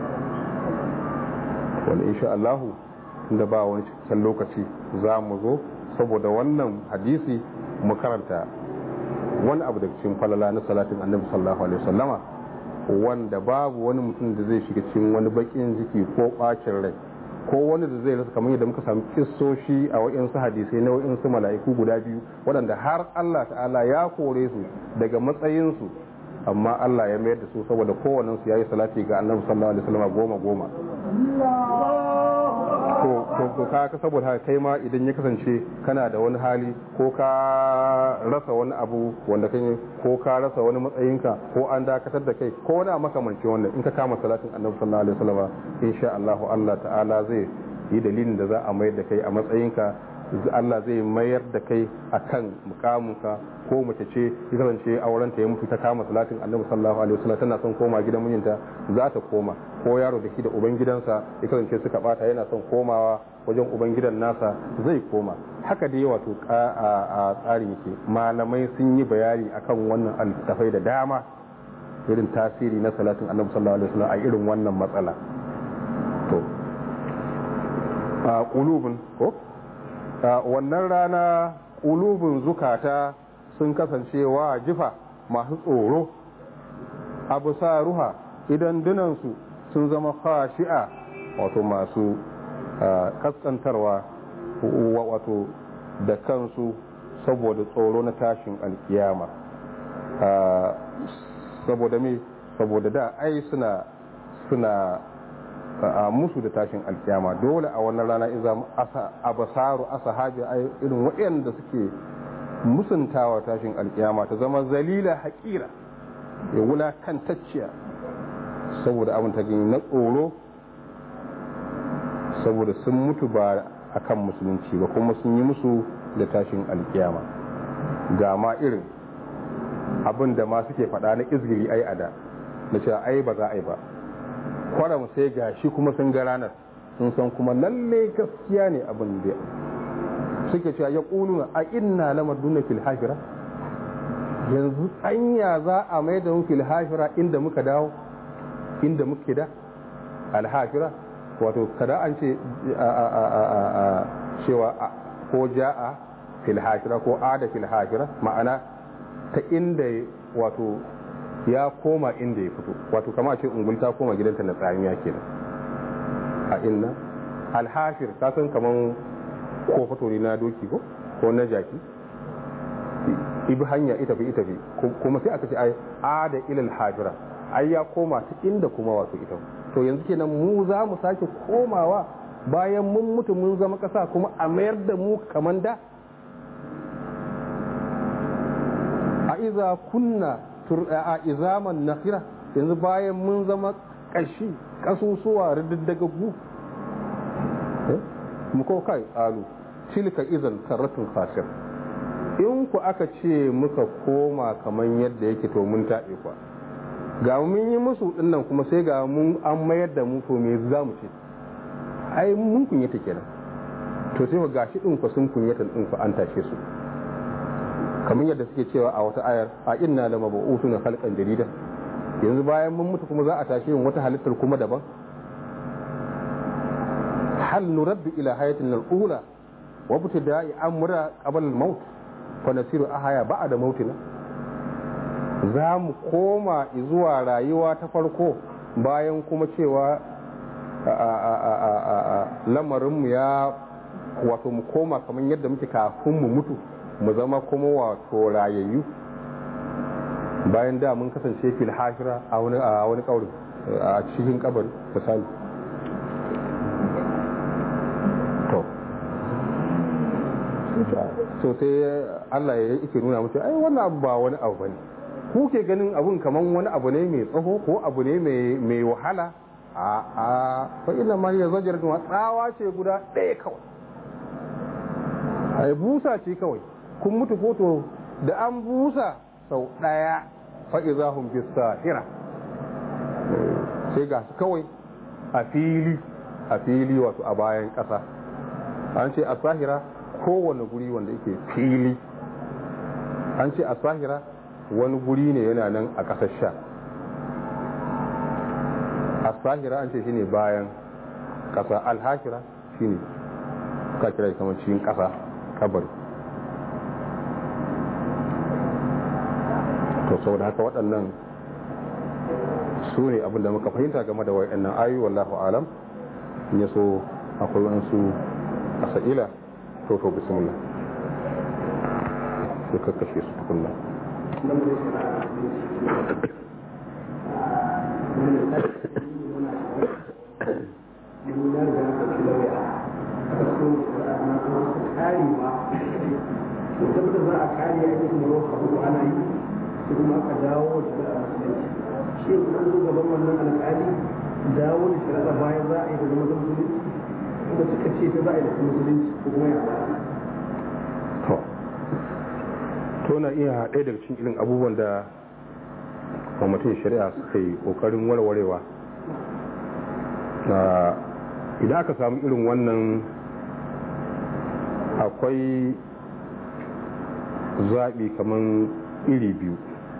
Speaker 2: wanda insha Allahu da ba wani cikin lokaci za mu zo saboda wannan hadisi mu karanta wani abu daga cikin falala na salatin annabi sallallahu alaihi wasallama wanda babu wani mutum da zai shiga cikin wani bakin jiki ko bacin rai ko wani da zai rasa kamar yadda muka samu kissoshi a wa'insu hadisai na wa'insu mala'iku guda biyu waɗanda har Allah ta'ala ya kore su daga matsayinsu amma Allah ya mayar da su saboda kowannen su yayi salati ga annabi sallallahu alaihi wasallam goma goma to ka ka saboda haka kai ma idan ya kasance kana da wani hali ko ka rasa wani abu wanda kai ko ka rasa wani matsayinka ko an dakatar da kai ko wani makamanci wannan in ka kama salatin annabi sallallahu alaihi wasallam insha Allah Allah ta'ala zai yi dalilin da za a mayar da kai a matsayinka Allah zai mayar da kai akan mukaminka ko mace ce ya kasance aurenta ya mutu ta kama salatin annabi sallallahu alaihi wasallam tana son koma gidan mijinta za ta koma ko yaro da shi da uban gidansa ya kasance suka bata yana son komawa wajen uban gidan nasa zai koma haka dai wato a tsarin yake malamai sun yi bayani akan wannan altafai da dama irin tasiri na salatin annabi sallallahu alaihi wasallam a irin wannan matsala to a qulubun ko wannan rana ƙulubin zukata sun kasance wa jifa masu tsoro abu sa ruha idan dunansu sun zama khashi'a wato masu kaskantarwa wato da kansu saboda tsoro na tashin alkiyama saboda me saboda da ai suna suna a musu da tashin alkiyama dole a wannan rana in zama abasaru asahabi a irin waɗanda suke musuntawa tashin alkiyama ta zama zalila haƙira ya wulakantacciya saboda abin ta gani na tsoro saboda sun mutu ba a kan musulunci ba kuma sun yi musu da tashin alkiyama ga ma irin abin da ma suke faɗa na izgiri ai a da na cewa ai ba za a yi ba kwaram sai ga shi kuma sun ga ranar sun san kuma lalle gaskiya ne abin da suke cewa ya ƙuluna a inna na maduna fil hafira yanzu anya za a mai da mu fil hafira inda muka dawo inda muke da alhafira wato kada an ce cewa ko ja'a fil hafira ko ada fil hafira ma'ana ta inda wato ya koma inda ya fito wato kama ce ungul ta koma gidanta na tsamiya kenan a inna alhashir ka san kaman ko fito ne na doki ko ko na jaki ibi hanya ita fi ita fi kuma sai aka ce ai ada ilal hajira ai ya koma ta inda kuma wato ita to yanzu kenan mu za mu sake komawa bayan mun mutu mun zama kasa kuma a mayar da mu kaman da a iza kunna a izaman nakira yanzu bayan mun zama kashi kasusuwa riddagaggu mu ko kai alu tilka izan karratun khasir in ku aka ce muka koma kamar yadda yake to mun taɓe kwa ga mun yi musu dinnan kuma sai ga mun an mayar da mu to me za mu ce ai mun kunyata kenan to sai ga shi din ku sun kunyata din ku an tashe su kamar yadda suke cewa a wata ayar a inna lama ba'utuna khalqan jarida yanzu bayan mun mutu kuma za a tashi yin wata halittar kuma daban hal nuraddu ila hayatin al-ula wa btida'i amra qabla al-maut fa nasiru ahaya ba'da mautina za mu koma zuwa rayuwa ta farko bayan kuma cewa lamarinmu ya wato mu koma kamar yadda muke kafin mu mutu mu zama kuma wato rayayyu bayan da mun kasance fil hashira a wani a wani kauri a cikin kabari misali to so sai Allah ya yake nuna mutu ai wannan abu ba wani abu bane ku ke ganin abun kaman wani abu ne mai tsaho ko abu ne mai wahala a a fa ina ma ya zajar da tsawa ce guda ɗaya kawai ai busa ce kawai kun mutu foto da an busa sau ɗaya fa'iza hun fi sahira sai ga su kawai a fili a fili wato a bayan ƙasa an ce a sahira kowane guri wanda yake fili an ce a sahira wani guri ne yana nan a ƙasar sha a sahira an ce shi ne bayan ƙasa alhashira shi ne ka kira kamar cikin ƙasa kabari to sau da haka waɗannan su ne abinda muka fahimta game da waɗannan ayu wallahu alam in ya so akwai waɗansu a sa'ila to to bismillah sai kakkashe su tukunna
Speaker 3: kare ba to tabbata za a kare ya yi kuma wasu abu ana yi sai kuma aka dawo da shari'a musulunci shi kuma an zo gaban wannan alƙali dawo da shari'a bayan za a yi da zama da musulunci kuma suka ce ta za a yi da musulunci ko kuma ya
Speaker 2: to to na iya ɗaya daga cikin irin abubuwan da kwamitin shari'a suka yi ƙoƙarin warwarewa idan aka samu irin wannan akwai zaɓi kamar iri biyu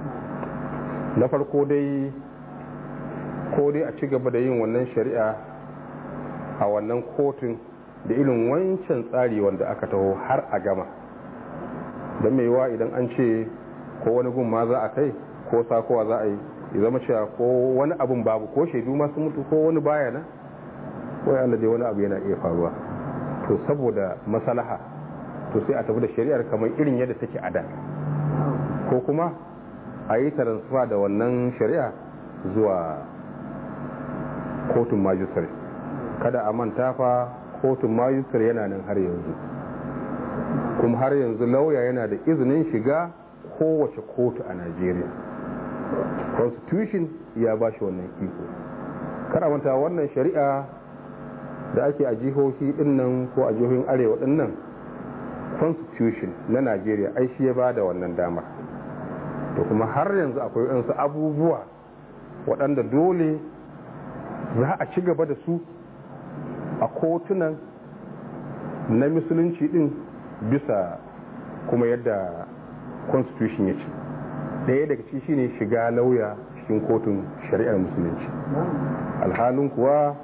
Speaker 2: na farko dai ko dai a ci gaba da yin wannan shari'a a wannan kotun da irin wancan tsari wanda aka taho har a gama don mai yiwa idan an ce ko wani gun ma za a kai ko sakowa za a yi ya zama cewa ko wani abun babu ko shaidu masu mutu ko wani baya na ko ya dai wani abu yana iya faruwa to saboda masalaha to sai a tafi da shari'ar kamar irin yadda take a da ko kuma a yi transfer da wannan shari'a zuwa kotun majistare kada a manta fa kotun majistare yana nan har yanzu kuma har yanzu lauya yana da izinin shiga kowace kotu a najeriya constitution ya ba shi wannan iko kada manta wannan shari'a da ake a jihohi dinnan ko a jihohin arewa dinnan constitution na najeriya ai shi ya ba da wannan damar to kuma har yanzu akwai wasu abubuwa waɗanda dole za a ci gaba da su a kotunan na musulunci din bisa kuma yadda constitution ya ce ɗaya daga ci shine shiga lauya cikin kotun shari'ar musulunci alhalin kuwa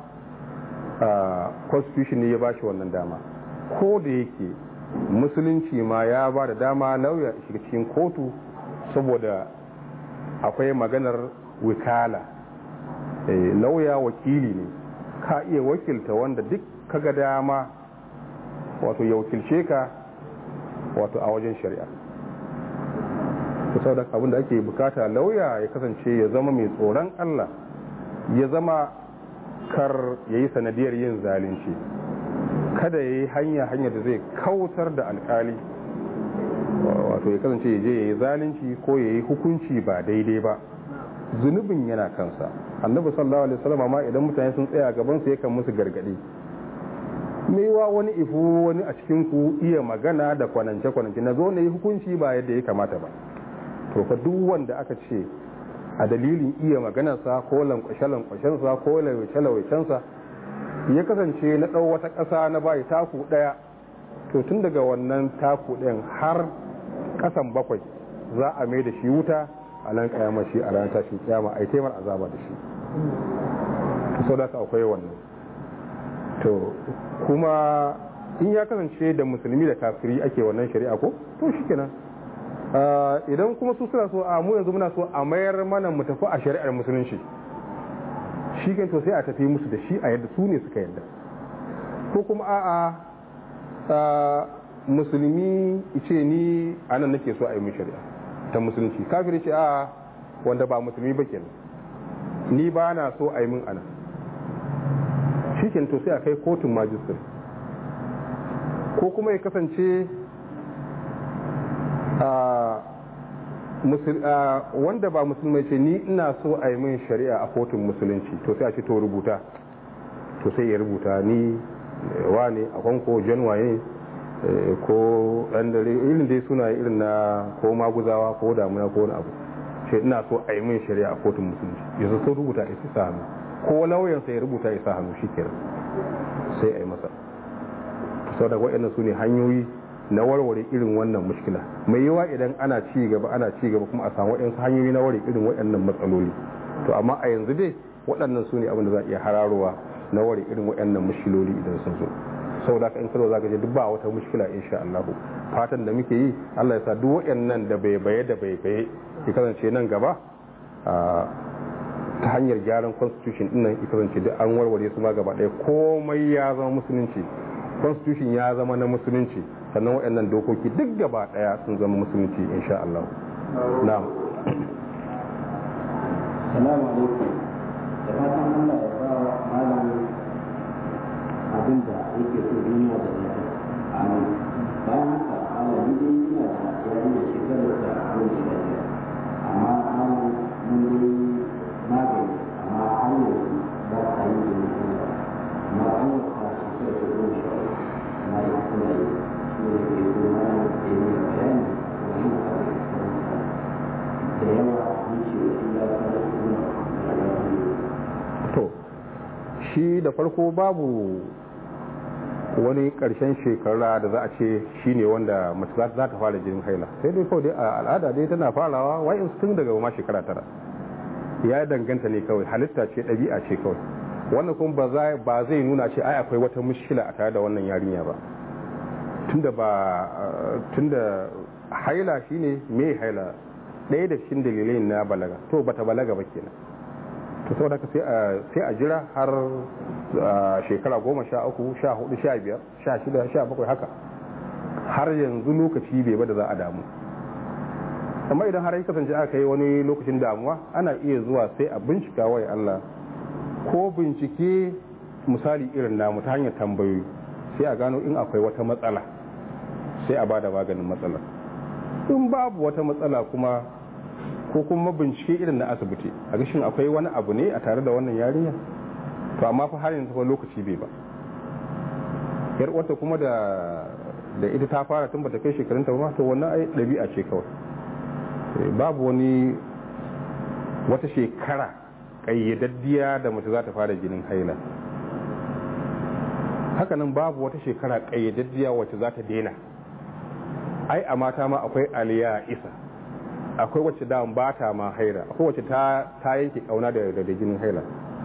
Speaker 2: constitution ne ya ba shi wannan dama ko da yake musulunci ma ya ba da dama lauya shiga cikin kotu saboda akwai maganar wikala lauya wakili ne ka iya wakilta wanda duk kaga dama wato ya wakilce ka wato a wajen shari'a sau da abin da ake bukata lauya ya kasance ya zama mai tsoron allah ya zama kar ya yi sanadiyar yin zalunci kada ya yi hanya hanya da zai kautar da alkali wato ya kasance ya je ya yi zalunci ko ya yi hukunci ba daidai ba zunubin yana kansa annabi sallallahu alaihi wasallam ma idan mutane sun tsaya gaban su yakan musu gargadi maiwa wani ifu wani a cikin ku iya magana da kwanance kwanance na zo na yi hukunci ba yadda ya kamata ba to fa duk wanda aka ce a dalilin iya maganarsa ko lankwashe-lankwashensa ko lawaice-lawaicensa ya kasance na ɗau wata ƙasa na bayi taku ɗaya to tun daga wannan taku ɗayan har ƙasan bakwai za a mai da shi wuta a nan ƙayama shi a ranar tashin kyama a yi taimar azaba da shi sau da akwai wannan to kuma in ya kasance da musulmi da kafiri ake wannan shari'a ko to shi kenan idan kuma su suna so a mu yanzu muna so a mayar mana mu tafi a shari'ar musulunci shi kan to sai a tafi musu da shi a yadda su ne suka yadda ko kuma a'a musulmi ce ni a nan nake so a yi min shari'a ta musulunci kafiri ce a'a wanda ba musulmi ba kenan ni ba na so a yi min ana shi to sai a kai kotun majistar ko kuma ya kasance wanda ba musulmai ce ni ina so a yi min shari'a a kotun musulunci to sai a ce to rubuta to sai ya rubuta ni wane a kwanko janwaye ko ɗan dare irin dai suna irin na ko maguzawa ko damuna ko wani abu ce ina so a yi min shari'a a kotun musulunci yanzu sun rubuta ya sa hannu ko lauyansa ya rubuta ya sa hannu shi kenan sai a yi masa sau da waɗannan su ne hanyoyi na warware irin wannan mushkila mai yawa idan ana ci gaba ana ci gaba kuma a samu waɗansu hanyoyi na warware irin waɗannan matsaloli to amma a yanzu dai waɗannan su ne abin da za a iya hararowa na warware irin waɗannan mushkiloli idan sun zo saboda haka in karo za ka je duk ba wata mushkila insha Allah fatan da muke yi Allah ya sa duk waɗannan da bai baye da bai baye ya kasance nan gaba ta hanyar gyaran constitution din nan ya kasance duk an warware su ma gaba ɗaya komai ya zama musulunci constitution ya zama na musulunci sannan waɗannan dokoki duk gaba ɗaya sun zama musulunci insha Allah na'am
Speaker 4: salamu alaikum da fatan Allah ya ba malam abin da yake so duniya da lafiya amin
Speaker 2: shi da farko babu wani ƙarshen shekara da za a ce shi ne wanda mace za ta fara jinin haila sai dai kawai dai a al'ada dai tana farawa wa'in tun daga ma shekara tara ya danganta ne kawai halitta ce ɗabi'a ce kawai wannan kuma ba zai nuna ce ai akwai wata mushkila a tare da wannan yarinya ba tunda ba tunda haila shine me haila ɗaya da cikin dalilai na balaga to bata balaga ba kenan to saboda haka sai a sai a jira har shekara goma sha uku sha hudu sha biyar sha shida sha bakwai haka har yanzu lokaci bai ba da za a damu amma idan har ya kasance aka yi wani lokacin damuwa ana iya zuwa sai a bincika wai Allah ko bincike misali irin namu ta hanyar tambayoyi sai a gano in akwai wata matsala sai a bada maganin matsalar in babu wata matsala kuma ko kuma bincike irin na asibiti a gashin akwai wani abu ne a tare da wannan yarinya to amma fa har yanzu fa lokaci bai ba yar uwarta kuma da da ita ta fara tun bata kai shekarun ta ba to wannan ai dabi'a ce kawai babu wani wata shekara kayyadaddiya da mace za ta fara jinin haila hakanan babu wata shekara kayyadaddiya wacce za ta daina ai a mata ma akwai aliya isa akwai wacce da ba ta ma haila akwai wacce ta yanke kauna da da jinin haila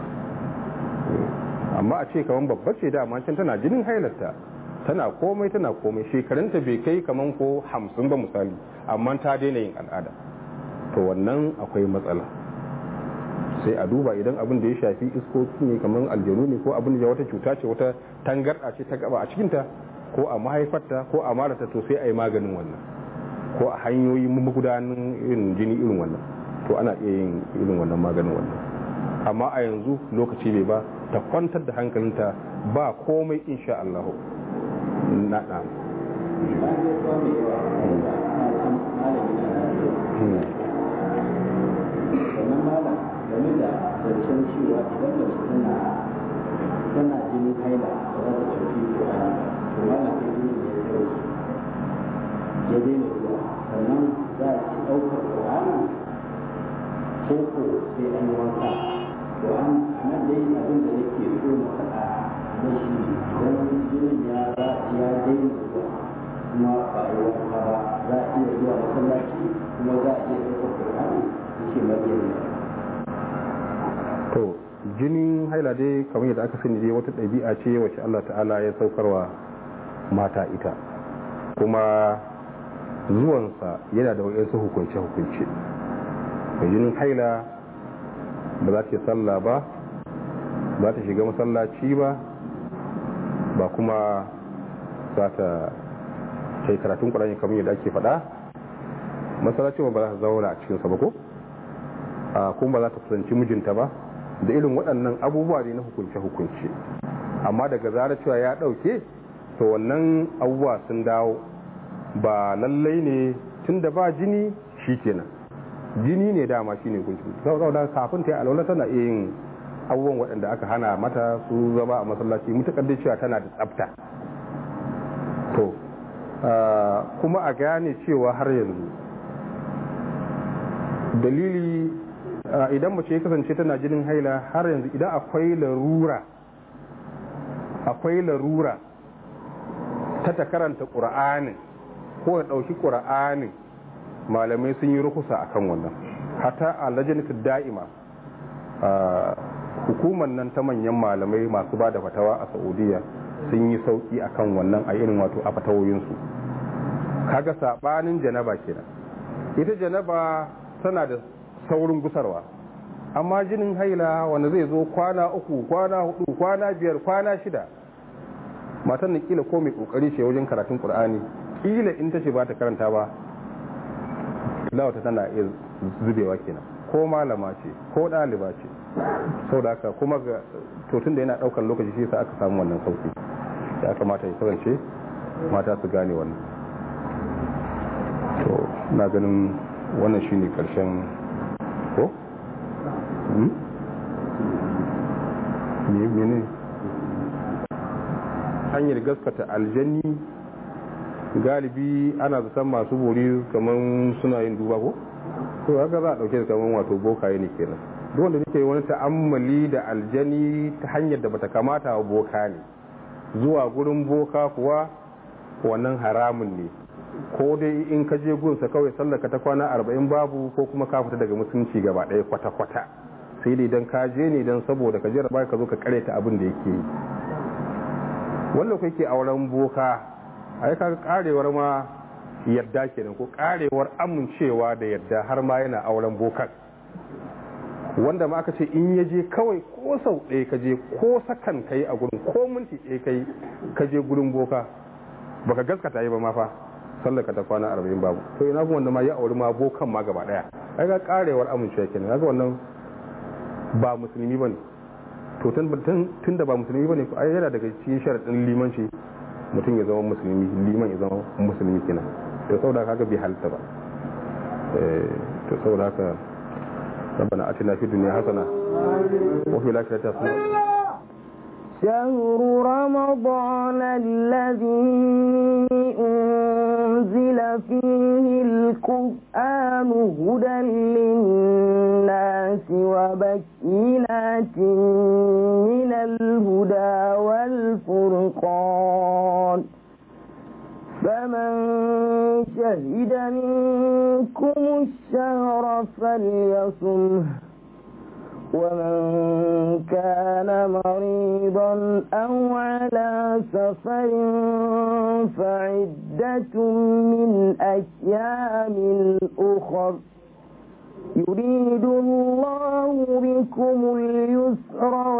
Speaker 2: amma a ce kaman babbar ce dama can tana jinin hailarta tana komai tana komai shekarunta bai kai kaman ko hamsin ba misali amma ta daina yin al'ada to wannan akwai matsala sai a duba idan abin da ya shafi iskoki ne kamar aljanu ne ko abin da wata cuta ce wata tangarda ce ta gaba a cikinta ko a mahaifarta ko a marata to sai a yi maganin wannan ko a hanyoyi magudanin irin jini irin wannan to ana iya yin irin wannan maganin wannan amma a yanzu lokaci bai ba ta kwantar da hankalinta ba komai insha Allah na na
Speaker 4: game da zancen cewa idan mace tana tana jinin haila ba za ta tafi Qur'ani to mana kai ne ya dauki ya daina zuwa sannan za a ci ɗaukar Qur'ani ko ko sai an yi wanka to an nan dai abin da nake so na faɗa na shi idan jinin ya ya daina zuwa kuma ba a yi wanka ba za a iya zuwa masallaci kuma za a iya ɗaukar Qur'ani yake mabiyan
Speaker 2: to jinin haila dai kamar yadda aka sani dai wata ɗabi'a ce wacce Allah ta'ala ya saukarwa mata ita kuma zuwansa yana da wayansu hukunce-hukunce mai jinin haila ba za ta sallah ba ba ta shiga masallaci ba ba kuma za ta kai karatun ƙwararri kamar yadda ake faɗa masallacin ba za ta zauna a cikinsa ba ko kuma ba za ta kusanci mijinta ba da irin waɗannan abubuwa ne na hukunce-hukunce amma daga zarar cewa ya ɗauke to wannan abubuwa sun dawo ba lallai ne tun da ba jini shi kenan jini ne dama shi ne hukunci saboda kafin ta yi alwala tana iya yin abubuwan waɗanda aka hana mata su zama a masallaci mutukar da cewa tana da tsafta to kuma a gane cewa har yanzu dalili idan mace ya kasance tana jinin haila har yanzu idan akwai larura akwai larura ta ta karanta ƙura'anin ko ya ɗauki ƙura'anin malamai sun yi rukusa a kan wannan hata a lajanitar da'ima hukumar nan ta manyan malamai masu ba da fatawa a saudiya sun yi sauki a kan wannan a irin wato a fatawoyinsu kaga saɓanin janaba kenan ita janaba tana da saurin gusarwa amma jinin haila wanda zai zo kwana uku kwana hudu kwana biyar kwana shida matan da kila ko mai kokari ce wajen karatun qur'ani kila in ta ce ba ta karanta ba lawata tana iya zubewa kenan ko malama ce ko ɗaliba ce sau da haka kuma ga tun da yana ɗaukar lokaci shi sa aka samu wannan sauki ya kamata ya kasance mata su gane wannan to na ganin wannan shine karshen ko? mene hanyar gaskata aljanni galibi ana zaton masu bori kamar suna yin duba ko? to haka za a dauke da kamar wato bokaye ne kenan duk wanda yake wani ta'ammali da aljani ta hanyar da bata kamata wa boka ne zuwa gurin boka kuwa wannan haramun ne ko dai in ka je gunsa kawai sallaka ta kwana arba'in babu ko kuma ka fita daga musulunci gaba ɗaya kwata-kwata sai dai dan ka je ne dan saboda ka jira ka zo ka kareta abin da yake yi wanda ku yake auren boka ai ka karewar ma yadda kenan ko karewar amincewa da yadda har ma yana auren bokan wanda ma aka ce in ya je kawai ko sau ɗaya ka je ko sakan ka yi a gurin ko minti ɗaya ka yi ka je gurin boka baka gaskata yi ba ma fa sallaka ta kwana arba'in babu to ina kuma wanda ma ya auri ma bokan ma gaba ɗaya ai ga karewar amincewa kenan haka wannan ba musulmi bane to tun da ba musulmi bane ai yana daga cikin sharaɗin limanci mutum ya zama musulmi liman ya zama musulmi kenan to saboda haka bai halitta ba to saboda haka ربنا اتنا في الدنيا حسنه وفي الاخره حسنه
Speaker 1: شهر رمضان الذي أنزل فيه القرآن هدى للناس وبكينات من الهدى والفرقان فمن شهد منكم الشهر فليصمه ومن كان مريضا أو على سفر فعدة من أيام أخر يريد الله بكم اليسر